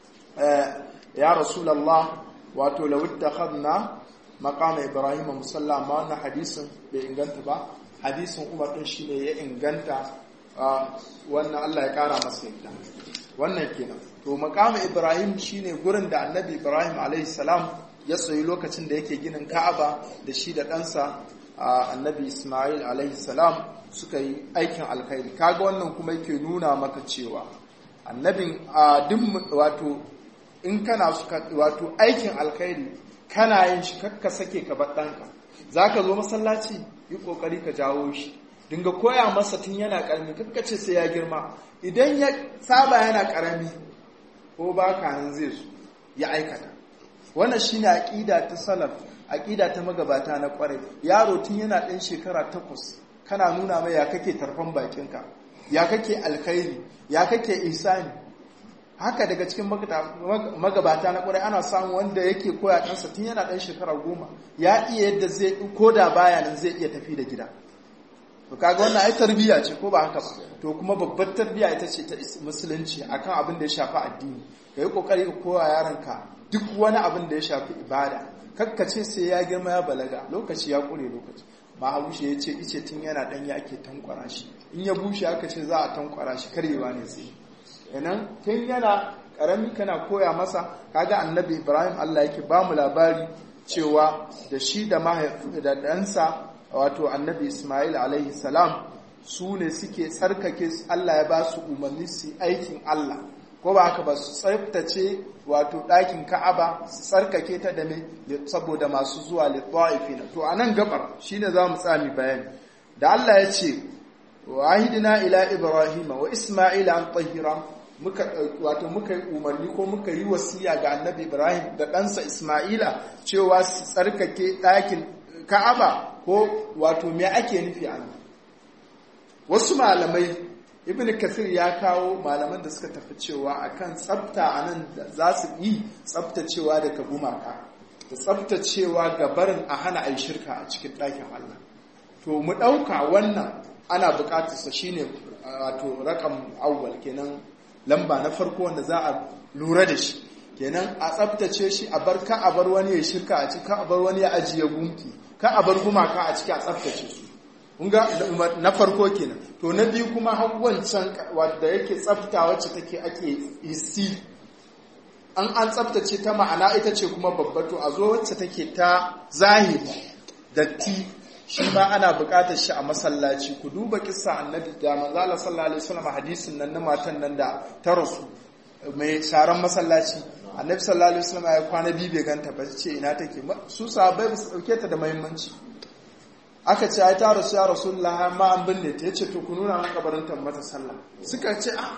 ya rasulallah wato lawidda khadna maqama ibrahim musalla amma wannan hadisin bai inganta ba hadisin umar din shine ya inganta wannan Allah ya kara masa yadda wannan kenan to maqama ibrahim shine gurin da annabi ibrahim alayhi salam ya tsayi lokacin da yake ginin ka'aba da shi da ɗansa annabi isma'il alayhi salam suka yi aikin alkhairi kaga wannan kuma yake nuna maka cewa annabin duk wato in kana wato aikin alkhairi kana yin shi kakka sake ka bar ɗanka za ka zo masallaci yi ƙoƙari ka jawo shi dinga koya masa tun yana ƙarami kakka ce sai ya girma idan ya saba yana ƙarami ko ba ka nan zai zo ya aikata wannan shi ne aƙida ta salaf aƙida ta magabata na ƙwarai yaro tun yana ɗan shekara takwas kana nuna mai ya kake tarfan bakinka ya kake alkhairi ya kake isani haka daga cikin magabata na kwarai ana samu wanda yake koya ɗansa tun yana ɗan shekara goma ya iya yadda zai ko da baya nan zai iya tafi da gida to kaga wannan ai tarbiyya ce ko ba haka ba to kuma babbar tarbiyya ita ce ta musulunci akan abin da ya shafi addini ka yi kokari ka koya yaronka duk wani abin da ya shafi ibada kakkace sai ya girma ya balaga lokaci ya kure lokaci mahabushe ya ce ice tun yana ɗanya ake tankwara shi in ya bushe aka ce za a tankwara shi karyewa ne sai kenan tun yana karami kana koya masa kaga annabi ibrahim allah yake ba mu labari cewa da shi da da ɗansa wato annabi ismail alaihi salam su ne suke tsarkake allah ya ba su umarni su aikin allah ko ba haka ba su tsaftace wato ɗakin ka'aba su tsarkake ta da me saboda masu zuwa littafina to a nan gabar shine za mu tsami bayani da allah ya ce wahidina ila ibrahima wa isma'ila an tahira muka wato muka yi umarni ko muka yi wasiya ga annabi ibrahim da ɗansa isma'ila cewa su tsarkake ɗakin ka'aba ko wato me ake nufi a nan wasu malamai ibn kasir ya kawo malaman da suka tafi cewa akan tsafta a nan da za su yi tsaftacewa daga gumaka da tsaftacewa ga barin a hana a yi shirka a cikin ɗakin allah to mu ɗauka wannan ana buƙatarsa shine wato rakam awwal kenan lamba na farko wanda za a lura da shi kenan a tsabtace shi a bar ka a bar wani ya shirka a ciki ka a bar wani ya ajiye gunki ka a bar gumaka a ciki a tsabtace su kun ga na farko kenan to na biyu kuma har wancan wanda yake tsafta wacce take ake hissi an an tsaftace ta ma'ana ita ce kuma babba to a zo wacce take ta zahiri datti shi ma ana buƙatar shi a masallaci ku duba kissa annabi da manzo Allah sallallahu alaihi wasallam hadisin nan na matan nan da ta rasu mai sharan masallaci annabi sallallahu alaihi wasallam ya kwana biyu bai ganta ba ce ina take su sahabbai ba su dauke ta da muhimmanci aka ce ai ta rasu ya rasulullah ma an binne ta yace to ku nuna min kabarin ta mata sallah suka ce a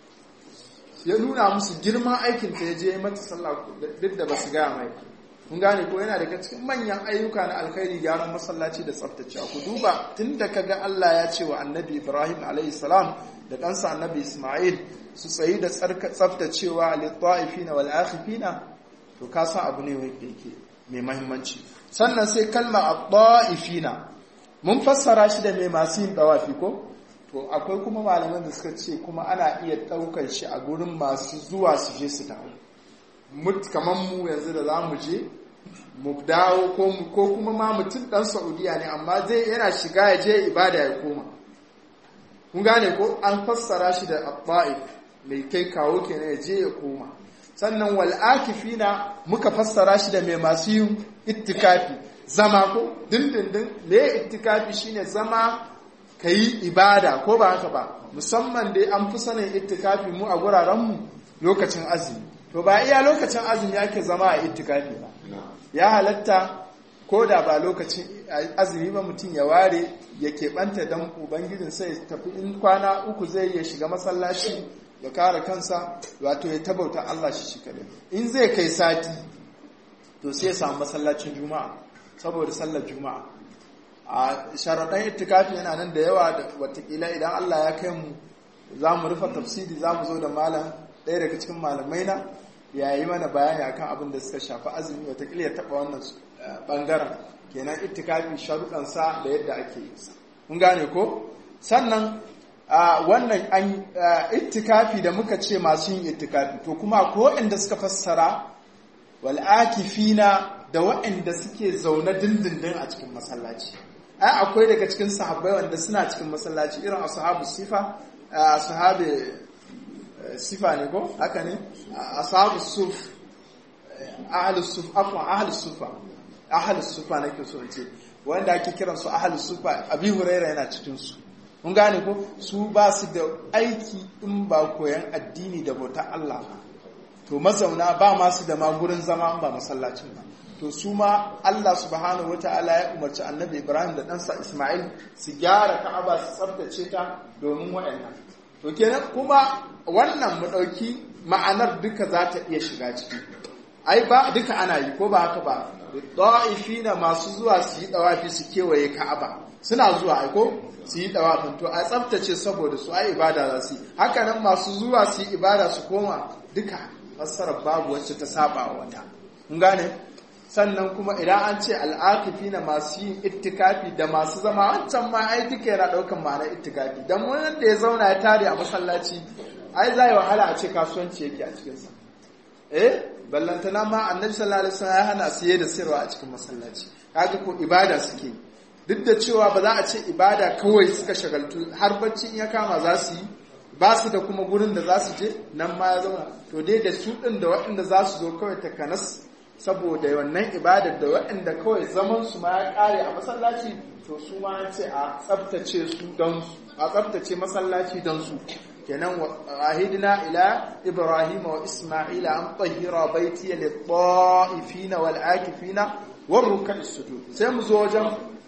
ya nuna musu girman aikin ta yaje mata sallah duk da basu gaya mai kun gane ko yana daga cikin manyan ayyuka na alkhairi gyaran masallaci da tsaftacewa ku duba tunda kaga Allah ya ce wa annabi Ibrahim alayhi salam da ɗansa annabi Ismail su tsayi da tsaftacewa lit-ta'ifina wal akhifina to ka san abu ne wanda yake mai muhimmanci sannan sai kalma at-ta'ifina mun fassara shi da mai masu yin dawafi ko to akwai kuma malaman da suka ce kuma ana iya ɗaukar shi a gurin masu zuwa su je su dawo kamar mu yanzu da za mu je mu dawo ko kuma ma mutum dan saudiya ne amma zai yana shiga ya je ibada ya koma kun gane ko an fassara shi da abba'if mai kai kawo kenan ya je ya koma sannan wal akifina muka fassara shi da mai masu yin ittikafi zama ko dindindin me ittikafi shine zama kayi ibada ko ba haka ba musamman dai an fi sanin ittikafi mu a guraren mu lokacin azumi to ba iya lokacin azumi ake zama a itikafi ba ya halatta ko da ba lokacin azumi ba mutum ya ware ya keɓanta don ubangijin sai ya tafi in kwana uku zai ya shiga masallaci ya kare kansa wato ya tabauta Allah shi shi kadai in zai kai sati to sai ya samu masallacin juma'a saboda sallar juma'a a sharaɗan itikafi yana nan da yawa da watakila idan Allah ya kai mu za mu rufe tafsiri za mu zo da malam ɗaya daga cikin malamai na ya yi mana bayani akan abin da suka shafi azumi watakila ya taɓa wannan ɓangaren kenan itikafi sharuɗansa da yadda ake yi sa mun gane ko sannan wannan an itikafi da muka ce masu yin itikafi to kuma ko inda suka fassara wal akifina da waɗanda suke zaune dindindin a cikin masallaci ai akwai daga cikin sahabbai wanda suna cikin masallaci irin ashabu sifa ashabi sifa ne ko haka ne ashabu suf ahlus suf afwa ahlus sufa ahlus sufa nake so in ce wanda ake kiran su ahlus sufa abi huraira yana cikin su mun gane ko su ba su da aiki in ba koyan addini da bautar Allah ba to mazauna ba masu da ma gurin zama ba masallacin ba to su ma Allah subhanahu wataala ya umarci annabi Ibrahim da ɗansa Ismail su gyara Ka'aba su tsaftace ta domin waɗannan to kenan kuma wannan mu ɗauki ma'anar duka za ta iya shiga ciki ai ba duka ana yi ko ba haka ba da'ifina masu zuwa su yi dawafi su kewaye Ka'aba suna zuwa ai ko su yi dawafin to a tsaftace saboda su ai ibada za su yi haka nan masu zuwa su yi ibada su koma duka fassarar babu wacce ta saba wa wata kun gane sannan kuma idan an ce al'akifi na masu yin ittikafi da masu zama wancan ma ai duka yana daukan ma'anar ittikafi dan wannan da ya zauna ya tare a masallaci ai za yi wahala a ce kasuwanci yake a cikinsa eh ballantana ma annabi sallallahu alaihi wasallam ya hana siye da sayarwa a cikin masallaci kaga ko ibada suke duk da cewa ba za a ce ibada kawai suka shagaltu har bacci in ya kama za su yi ba su da kuma gurin da za su je nan ma ya zauna to dai da su ɗin da waɗanda za su zo kawai takanas saboda wannan ibadar da waɗanda kawai zaman su ma ya ƙare a masallaci to su ma an ce a tsabtace su don su a tsabtace masallaci don su kenan ahidina ila ibrahim wa isma'ila an tahira baiti lil ta'ifina wal akifina war ruk'i sujud sai mu zo wajen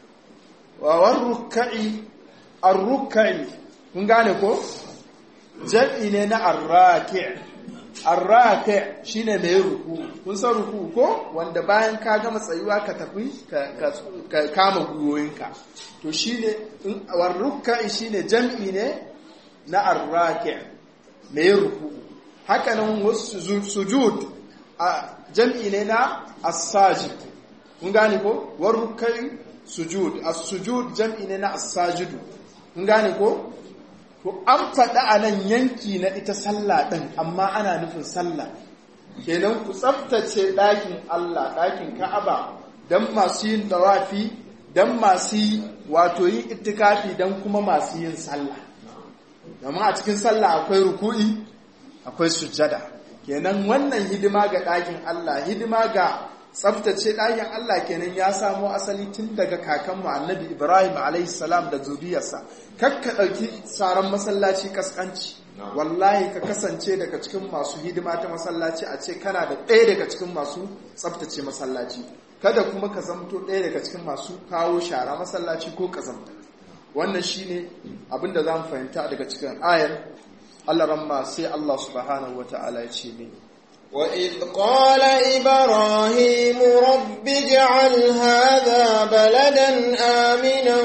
war ruk'i ar-ruk'i kun gane ko jam'i ne na arraki arraki shine mai ruku kun san ruku ko wanda bayan ka gama tsayuwa ka tafi ka kama gwiwoyinka to shine warruka shine jam'i ne na arraki mai ruku haka nan wasu sujud a jam'i ne na as-sajid kun gane ko warrukai sujud as-sujud jam'i ne na as-sajidu kun gane ko To an faɗa a nan yanki na ita sallah ɗin, amma ana nufin sallah. Kenan ku tsaftace ɗakin Allah, ɗakin Ka'aba, don masu yin dawafi, don masu yi wato yin itikafi don kuma masu yin sallah. Domin a cikin sallah akwai ruku'i, akwai sujjada. Kenan wannan hidima ga ɗakin Allah, hidima ga tsaftace ɗakin Allah kenan ya samo asali tun daga kakanmu annabi Ibrahim alaihissalam da zuriyarsa kakka ɗauki tsaron masallaci kaskanci wallahi ka kasance daga cikin masu hidima ta masallaci a ce kana da ɗaya daga cikin masu tsaftace masallaci kada kuma ka zamto ɗaya daga cikin masu kawo shara masallaci ko kazamta wannan shine abin da za mu fahimta daga cikin ayar Allah ramma sai Allah subhanahu wata'ala ya ce mini وإذ قال إبراهيم رب اجعل هذا بلدا آمنا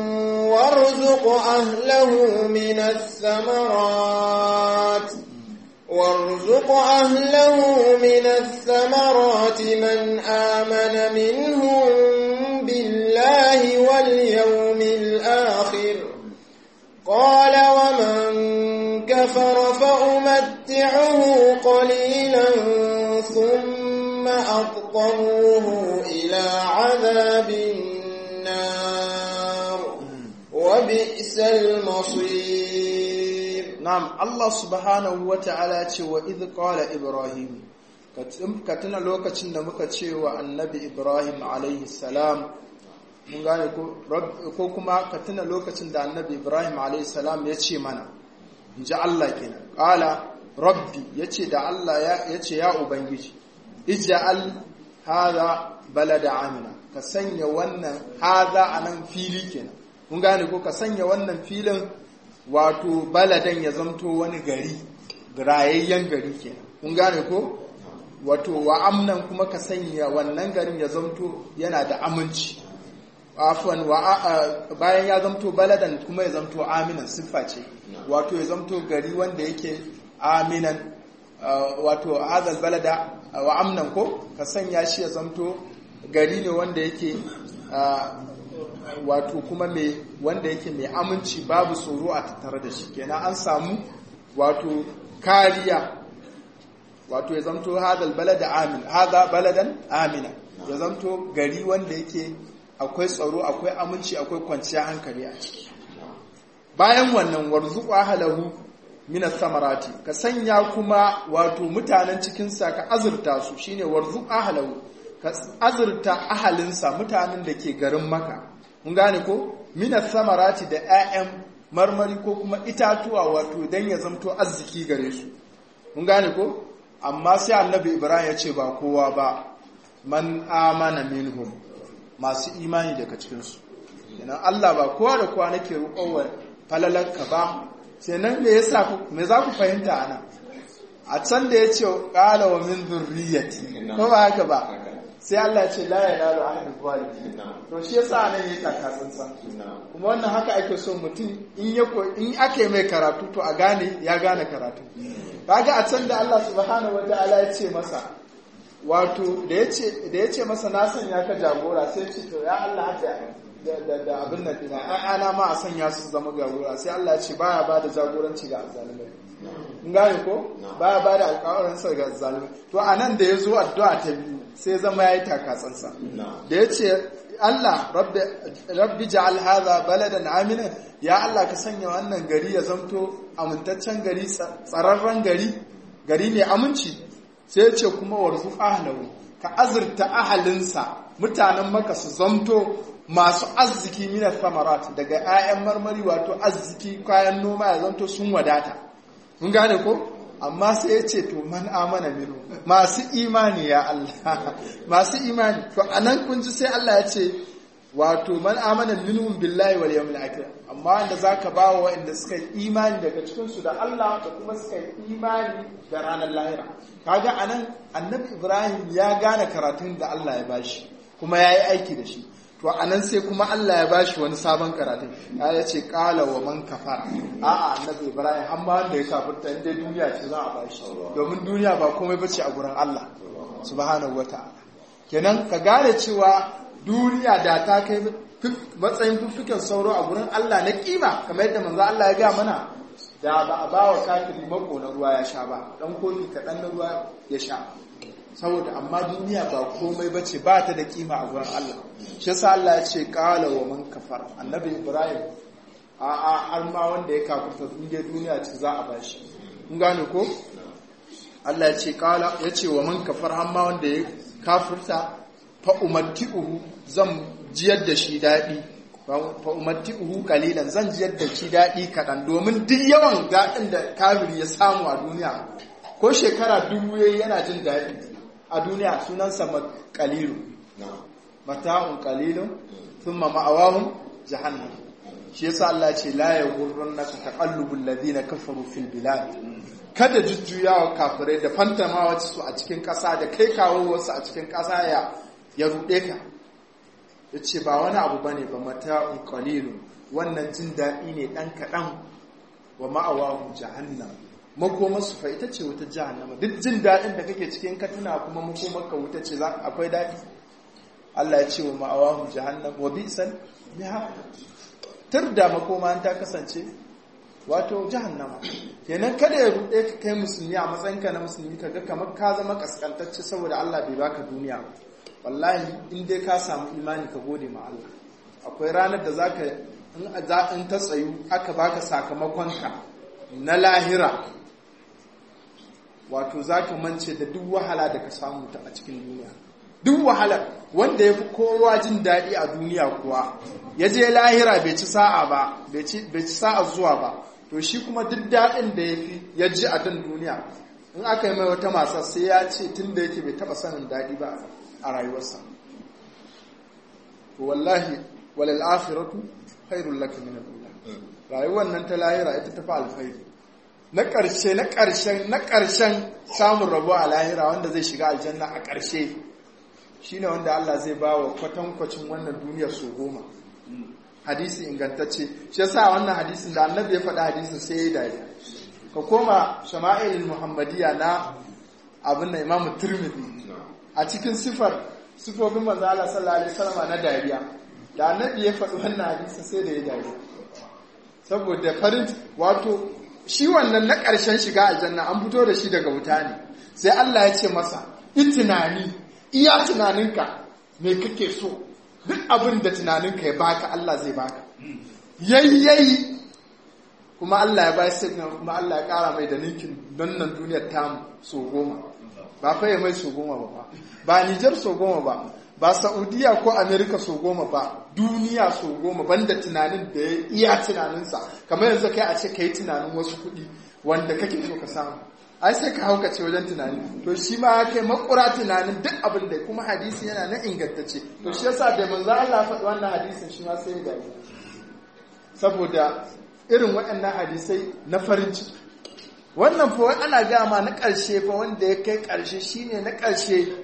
وارزق أهله من الثمرات وارزق أهله من الثمرات من آمن منهم بالله واليوم الآخر قال ومن كفر فأمتعه قليلا ثم أضطروه إلى عذاب النار وبئس المصير نعم الله سبحانه وتعالى وإذ قال إبراهيم ka tuna lokacin da muka ce wa annabi ibrahim alaihi salam mun gane ko kuma ka tuna lokacin da annabi ibrahim alaihi salam ya ce mana in ji Allah kenan ƙala rabbi ya ce da Allah ya ce ya ubangiji ija'al haza balada amina ka sanya wannan haza a nan fili kenan mun gane ko ka sanya wannan filin wato baladan ya zamto wani gari rayayyen gari kenan mun gane ko wato wa amnan kuma ka sanya wannan garin ya zamto yana da aminci afwan wa bayan ya zamto baladan kuma ya zamto aminan siffa ce wato ya zamto gari wanda yake aminan wato hadal balada wa amnan ko ka sanya shi ya zamto gari ne wanda yake wato kuma mai wanda yake mai aminci babu tsoro a tattare da shi kenan an samu wato kariya wato ya zamto hadal balada amin hada baladan amina ya zamto gari wanda yake akwai tsaro akwai aminci akwai kwanciyar hankali a ciki bayan wannan warzuku ahlahu minas samarati ka sanya kuma wato mutanen cikinsa ka azurta su shine warzuku ahlahu ka azurta ahalinsa mutanen da ke garin maka mun gane ko minas samarati da 'ya'yan marmari ko kuma itatuwa wato dan ya zamto arziki gare su mun gane ko amma sai annabi ibrahim ya ce ba kowa ba man amana minhum masu imani daga cikinsu yana Allah ba kowa da kowa nake roƙowar falalarka ba sai nan me yasa me za ku fahimta ana a can da ya ce ƙala wa min zurriyati ko ba haka ba sai Allah ya ce la yanalu ahadu zalimin to shi yasa nan yayi takatsantsa kuma wannan haka ake so mutum in ya in ake mai karatu to a gane ya gane karatu kaga a can da Allah subhanahu wataala ya ce masa wato da ya ce masa na sanya ka jagora sai ce to ya Allah haka da abin nan dina ana ma a sanya su zama jagora sai Allah ya ce baya ba da jagoranci ga azzalumai in gane ko baya ba da alƙawarinsa ga azzalumai to a nan da ya zo addu'a ta biyu sai zama ya yi takatsansa da ya ce Allah rabbi ja'al hadha baladan aminan ya Allah ka sanya wannan gari ya zamto amintaccen gari tsararren gari gari ne aminci sai ce kuma warzu ahlahu ka azurta ahalinsa mutanen maka su zamto masu arziki minar samarat daga 'ya'yan marmari wato arziki kayan noma ya zanto sun wadata mun gane ko amma sai ya ce to man amana minu masu imani ya Allah masu imani to anan kun ji sai Allah ya ce wato man amana minhum billahi wal yawmil akhir amma wanda zaka ba wa wanda suka yi imani daga cikin su da Allah da kuma suka yi imani da ranar lahira kaga anan annabi Ibrahim ya gane karatun da Allah ya bashi kuma yayi aiki da shi to anan sai kuma Allah ya bashi wani sabon karatun ya ce qala wa man kafara a'a annabi Ibrahim har ma wanda ya kafirta inda duniya ce za a bashi domin duniya ba komai bace a gurin Allah subhanahu wataala kenan ka gane cewa duniya da ta kai matsayin fiffiken sauro a gurin Allah na kima kamar yadda manzo Allah ya ga mana da ba a ba wa kafiri mako na ruwa ya sha ba dan kofi kaɗan na ruwa ya sha saboda amma duniya ba komai bace ba ta da kima a gurin Allah shi yasa Allah ya ce qala wa man kafar annabi Ibrahim a a har ma wanda ya kafirta duniya duniya ce za a bashi kun gane ko Allah ya ce qala ya ce wa man kafar har ma wanda ya kafirta fa umatti'uhu zan jiyar da shi daɗi fa umatti'uhu qalilan zan jiyar da shi daɗi kaɗan domin duk yawan daɗin da kafiri ya samu a duniya ko shekara dubu yayi yana jin daɗi a duniya sunansa qalilu mata'un qalilun thumma ma'awahum jahannam shi yasa Allah ce la yaghurrannaka taqallubul ladina kafaru fil bilad kada jujjuyawa kafirai da fantamawa su a cikin ƙasa da kai kawo wasu a cikin ƙasa ya ya ruɗe ka ya ce ba wani abu ba ne ba mata'un kalilu wannan jin daɗi ne ɗan kaɗan wa ma'awahu jahannam makomarsu fa ita ce wuta jahannama duk jin daɗin da kake cikin ka tuna kuma makomarka wuta ce za akwai daɗi Allah ya ce wa ma'awahu jahannam wa bi'sal miha tur da makoma ta kasance wato jahannama kenan kada ya ruɗe ka kai musulmi a matsayinka na musulmi ka ga kamar ka zama kaskantacce saboda Allah bai baka duniya ba wallahi in dai ka samu imani ka gode ma Allah akwai ranar da zaka in in ta tsayu aka baka sakamakonka na lahira wato zaka mance da duk wahala da ka samu ta a cikin duniya duk wahala wanda ya fi kowa jin daɗi a duniya kuwa ya je lahira bai ci sa'a ba bai ci sa'a zuwa ba to shi kuma duk daɗin da ya fi ya ji a dan duniya in aka yi mai wata masa sai ya ce tun da yake bai taɓa sanin daɗi ba a rayuwarsa wallahi walal akhiratu khairul laka min al-ula rayuwar nan ta lahira ita tafi alkhairi na ƙarshe na ƙarshen na ƙarshen samun rabo a lahira wanda zai shiga aljanna a ƙarshe shine wanda Allah zai ba wa kwatankwacin wannan duniyar su goma hadisi ingantacce shi yasa wannan hadisin da annabi ya faɗa hadisin sai ya yi dariya ka koma shama'ilul muhammadiyya na abin da imamu turmidi a cikin sifar sifofin manzo Allah sallallahu alaihi wasallam na dariya da annabi ya faɗi wannan hadisin sai da ya dariya saboda farin wato shi wannan na ƙarshen shiga aljanna an fito da shi daga wuta ne sai Allah ya ce masa in tunani iya tunaninka me kake so duk abin da tunaninka ya baka Allah zai baka yayyayi kuma Allah ya bai sai kuma Allah ya kara mai da ninkin don nan duniyar tamu so goma ba fa ya mai so goma ba ba Nijar so goma ba ba Saudiya ko Amerika so goma ba duniya so goma banda tunanin da ya iya tunaninsa kamar yanzu kai a ce kai tunanin wasu kuɗi wanda kake so ka samu ai sai ka haukace wajen tunani to shi ma ya kai makura tunanin duk abin da kuma hadisi yana na ingantacce to shi yasa da manzo Allah faɗi wannan hadisin shi ma sai ya gani saboda irin waɗannan hadisai na farin ciki wannan fa ana gama na ƙarshe fa wanda ya kai ƙarshe shine na ƙarshe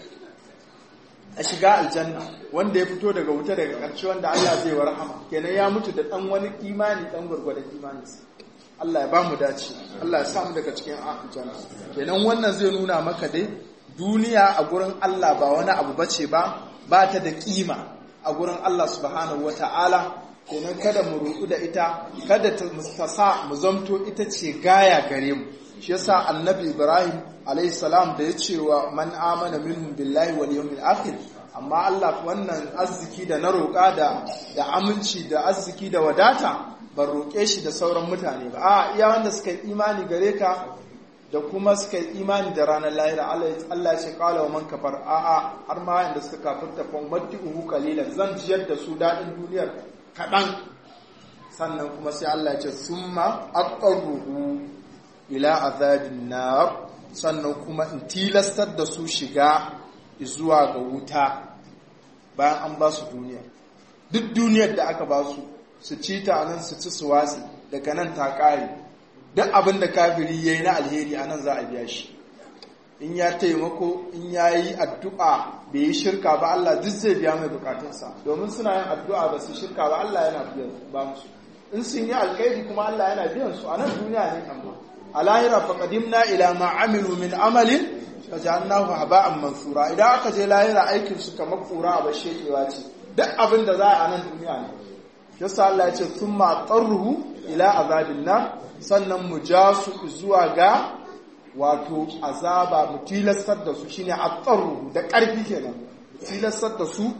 a shiga aljanna wanda ya fito daga wuta daga ƙarshe wanda Allah zai wa rahama kenan ya mutu da ɗan wani imani ɗan gwargwadon imaninsa Allah ya ba mu dace Allah ya samu daga cikin aljanna kenan wannan zai nuna maka dai duniya a gurin Allah ba wani abu bace ba ba ta da kima a gurin Allah subhanahu wata'ala kenan kada mu rudu da ita kada ta sa mu zamto ita ce gaya gare mu shi yasa annabi Ibrahim alayhi salam da ya ce wa man amana minhum billahi wal yawmil akhir amma Allah wannan arziki da na roƙa da da aminci da arziki da wadata ban roƙe shi da sauran mutane ba a iya wanda suka yi imani gare ka da kuma suka yi imani da ranar lahira Allah ya ce kala wa man kafar a a har ma yanda suka kafirta fa uhu qalilan zan jiyar da su daɗin duniyar kaɗan sannan kuma sai Allah ya ce summa aqarruhu ila azabin nar sannan kuma in tilastar da su shiga zuwa ga wuta bayan an ba su duniya duk duniyar da aka ba su su ci ta nan su ci su watsi daga nan ta ƙare duk abin da kafiri ya yi na alheri a nan za a biya shi in ya taimako in ya yi addu'a bai yi shirka ba Allah duk zai biya mai bukatunsa domin suna yin addu'a ba su shirka ba Allah yana biyan ba musu in sun yi alkhairi kuma Allah yana biyan su a nan duniya ne amma a lahira fa qadimna ila ma amilu min amalin fa ja'alnahu haba'an mansura idan aka je lahira aikin su kamar kura ba shekewa ce duk abin da za a nan duniya ne yasa Allah ya ce thumma tarruhu ila azabin nar sannan mu ja su zuwa ga wato azaba mu tilastar da su shine atsarruhu da ƙarfi kenan tilastar da su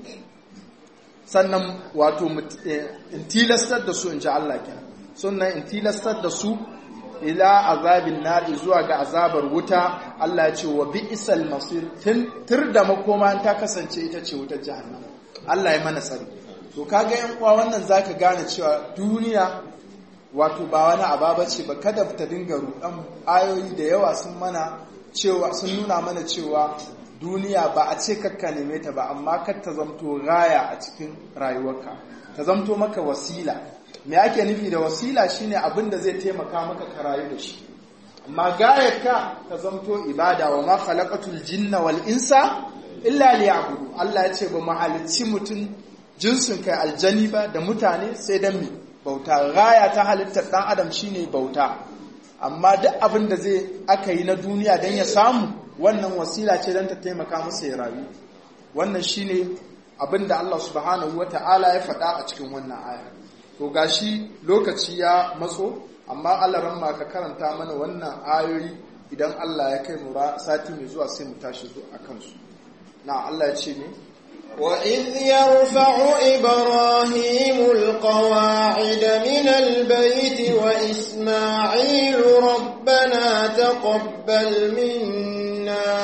sannan wato in tilastar da su in ji Allah kenan sannan in tilastar da su ila azabin nar zuwa ga azabar wuta Allah ya ce wa bi'sal masir tur da makoma ta kasance ita ce wutar jahannama Allah ya mana tsari to kaga yan uwa wannan zaka gane cewa duniya wato ba wani ababa ce ba kada ta dinga rudan ayoyi da yawa sun mana cewa sun nuna mana cewa duniya ba a ce kakka neme ta ba amma kar ta zamto raya a cikin rayuwarka ta zamto maka wasila me ake nufi da wasila shine abin da zai taimaka maka ka rayu da shi amma gayarka ta zamto ibada wa ma khalaqatul jinna wal insa illa liya'budu Allah ya ce ba mu halicci mutum jinsin kai aljani ba da mutane sai dan mi bauta gaya ta halittar dan adam shine bauta amma duk abin da zai aka yi na duniya dan ya samu wannan wasila ce dan ta taimaka masa ya rayu wannan shine abin da Allah subhanahu wata'ala ya faɗa a cikin wannan aya to gashi lokaci ya matso amma Allah ramma ka karanta mana wannan ayoyi idan Allah ya kai mu sati mai zuwa sai mu tashi a kansu na Allah ya ce ne وإذ يرفع إبراهيم القواعد من البيت وإسماعيل ربنا تقبل منا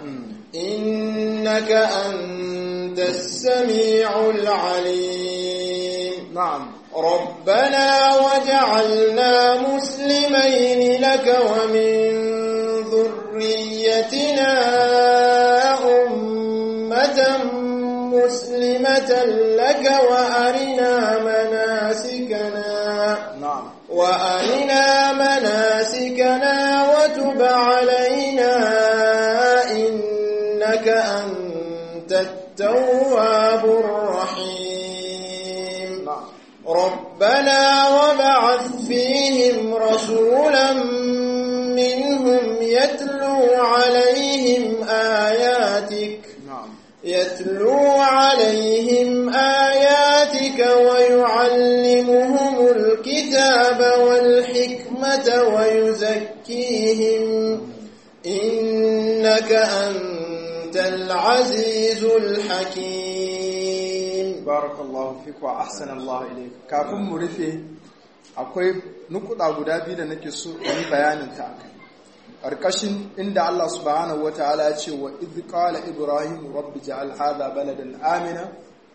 إنك أنت السميع العليم نعم ربنا وجعلنا مسلمين لك ومن ذريتنا أمة مسلمة لك وأرنا مناسكنا نعم وأرنا مناسكنا وتب علينا إنك أنت التواب الرحيم ربنا وبعث فيهم رسولا منهم يتلو عليهم آياتك يتلو عليهم آياتك ويعلمهم الكتاب والحكمة ويزكيهم إنك أنت العزيز الحكيم بارك الله فيك وأحسن الله إليك كافin mu rufe akwai nukuda guda biyu da nake so in bayanin ta ƙarƙashin inda Allah subhanahu wataala ya ce wa idh qala ibrahim rabbi ja'al hadha baladan amina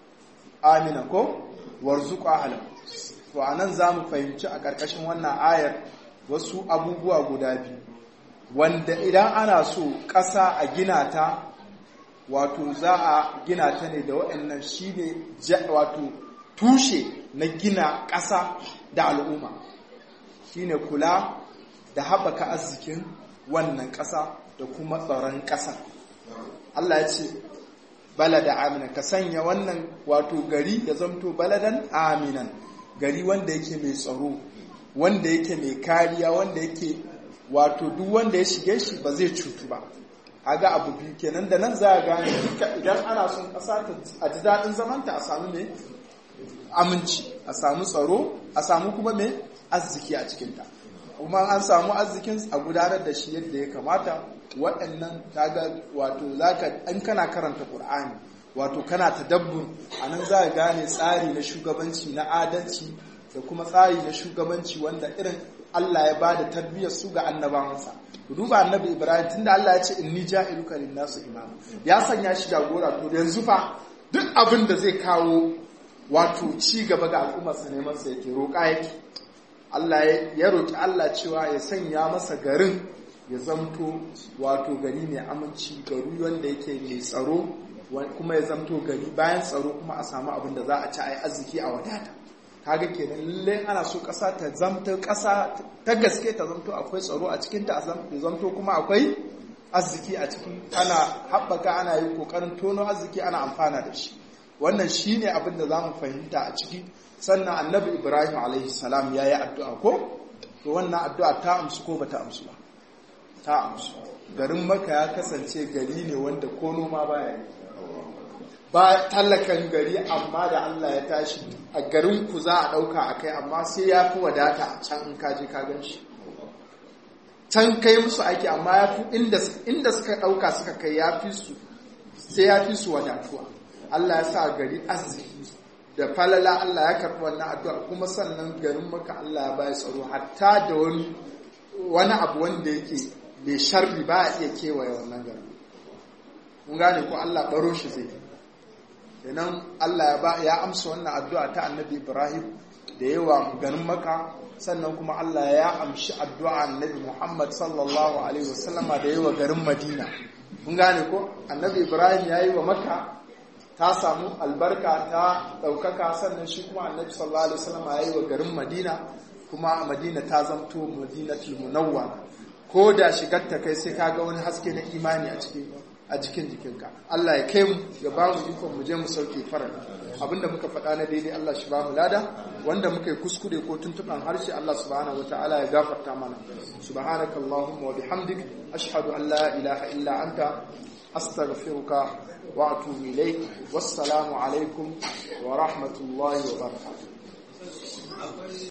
amina ko warzuq ahlahu to anan zamu fahimci a ƙarƙashin wannan ayar wasu abubuwa guda biyu wanda idan ana so ƙasa a gina ta wato za a gina ta ne da waɗannan shi ne wato tushe na gina ƙasa da al'umma shi ne kula da haɓaka arzikin wannan ƙasa da kuma tsaron ƙasa Allah ya ce balada aminan ka sanya wannan wato gari ya zamto baladan aminan gari wanda yake mai tsaro wanda yake mai kariya wanda yake wato duk wanda ya shige shi ba zai cutu ba ga abu biyu kenan da nan za a gane idan ana son ƙasa a ji daɗin zamanta a samu mai aminci a samu tsaro a samu kuma mai arziki a cikinta kuma an samu arzikin a gudanar da shi yadda ya kamata waɗannan kaga wato zaka an kana karanta ƙur'ani wato kana tadabbur a nan za a gane tsari na shugabanci na adalci da kuma tsari na shugabanci wanda irin Allah ya ba da tarbiyyar su ga annabawansa ku duba annabi Ibrahim tunda Allah ya ce inni ja'iluka lin-nasu imama ya sanya shi jagora to yanzu fa duk abin da zai kawo wato ci gaba ga al'ummar sa neman sa yake roƙa yake Allah ya roƙi Allah cewa ya sanya masa garin ya zamto wato gari mai aminci gari wanda yake mai tsaro kuma ya zamto gari bayan tsaro kuma a samu abin da za a ci a yi arziki a wadata kaga kenan lalle ana so ƙasa ta zamto ƙasa ta gaske ta zamto akwai tsaro a cikin ta zamto kuma akwai arziki a cikin ana haɓaka ana yi ƙoƙarin tono arziki ana amfana da shi wannan shine abin da za mu fahimta a ciki sannan annabi ibrahim alaihi salam ya yi addu'a ko to wannan addu'a ta amsu ko bata amsu ba ta amsu garin maka ya kasance gari ne wanda ko noma baya yi ba tallakan gari amma da Allah ya tashi a garin ku za a ɗauka a kai amma sai ya fi wadata a can in kaje ka gan shi can kai musu aiki amma ya fi inda suka ɗauka suka kai ya fi su sai ya fi su wadatuwa Allah ya sa gari arziki da falala Allah ya karɓi wannan addu'a kuma sannan garin maka Allah ya bayar tsaro hatta da wani wani abu wanda yake mai sharri ba a iya kewaye wannan garin mun gane ko Allah baro shi zai kenan Allah ya amsa wannan addu'a ta annabi Ibrahim da yawa ganin maka sannan kuma Allah ya amshi addu'a annabi Muhammad sallallahu alaihi wasallama da yawa garin Madina mun gane ko annabi Ibrahim ya yi wa maka ta samu albarka ta ɗaukaka sannan shi kuma annabi sallallahu alaihi wasallama ya yi wa garin Madina kuma Madina ta zamto Madinatul Munawwara ko da shigar ta kai sai kaga wani haske na imani a cikin a jikin jikinka Allah ya kai mu ya ba mu ikon mu je mu sauke farar abinda muka faɗa na daidai Allah shi ba mu lada wanda muka yi kuskure ko tuntuɓan harshe Allah subhanahu wataala ya gafarta mana subhanaka allahumma wa bihamdik ashhadu an la ilaha illa anta astaghfiruka wa atubu ilayk wassalamu alaikum wa rahmatullahi wa barakatuh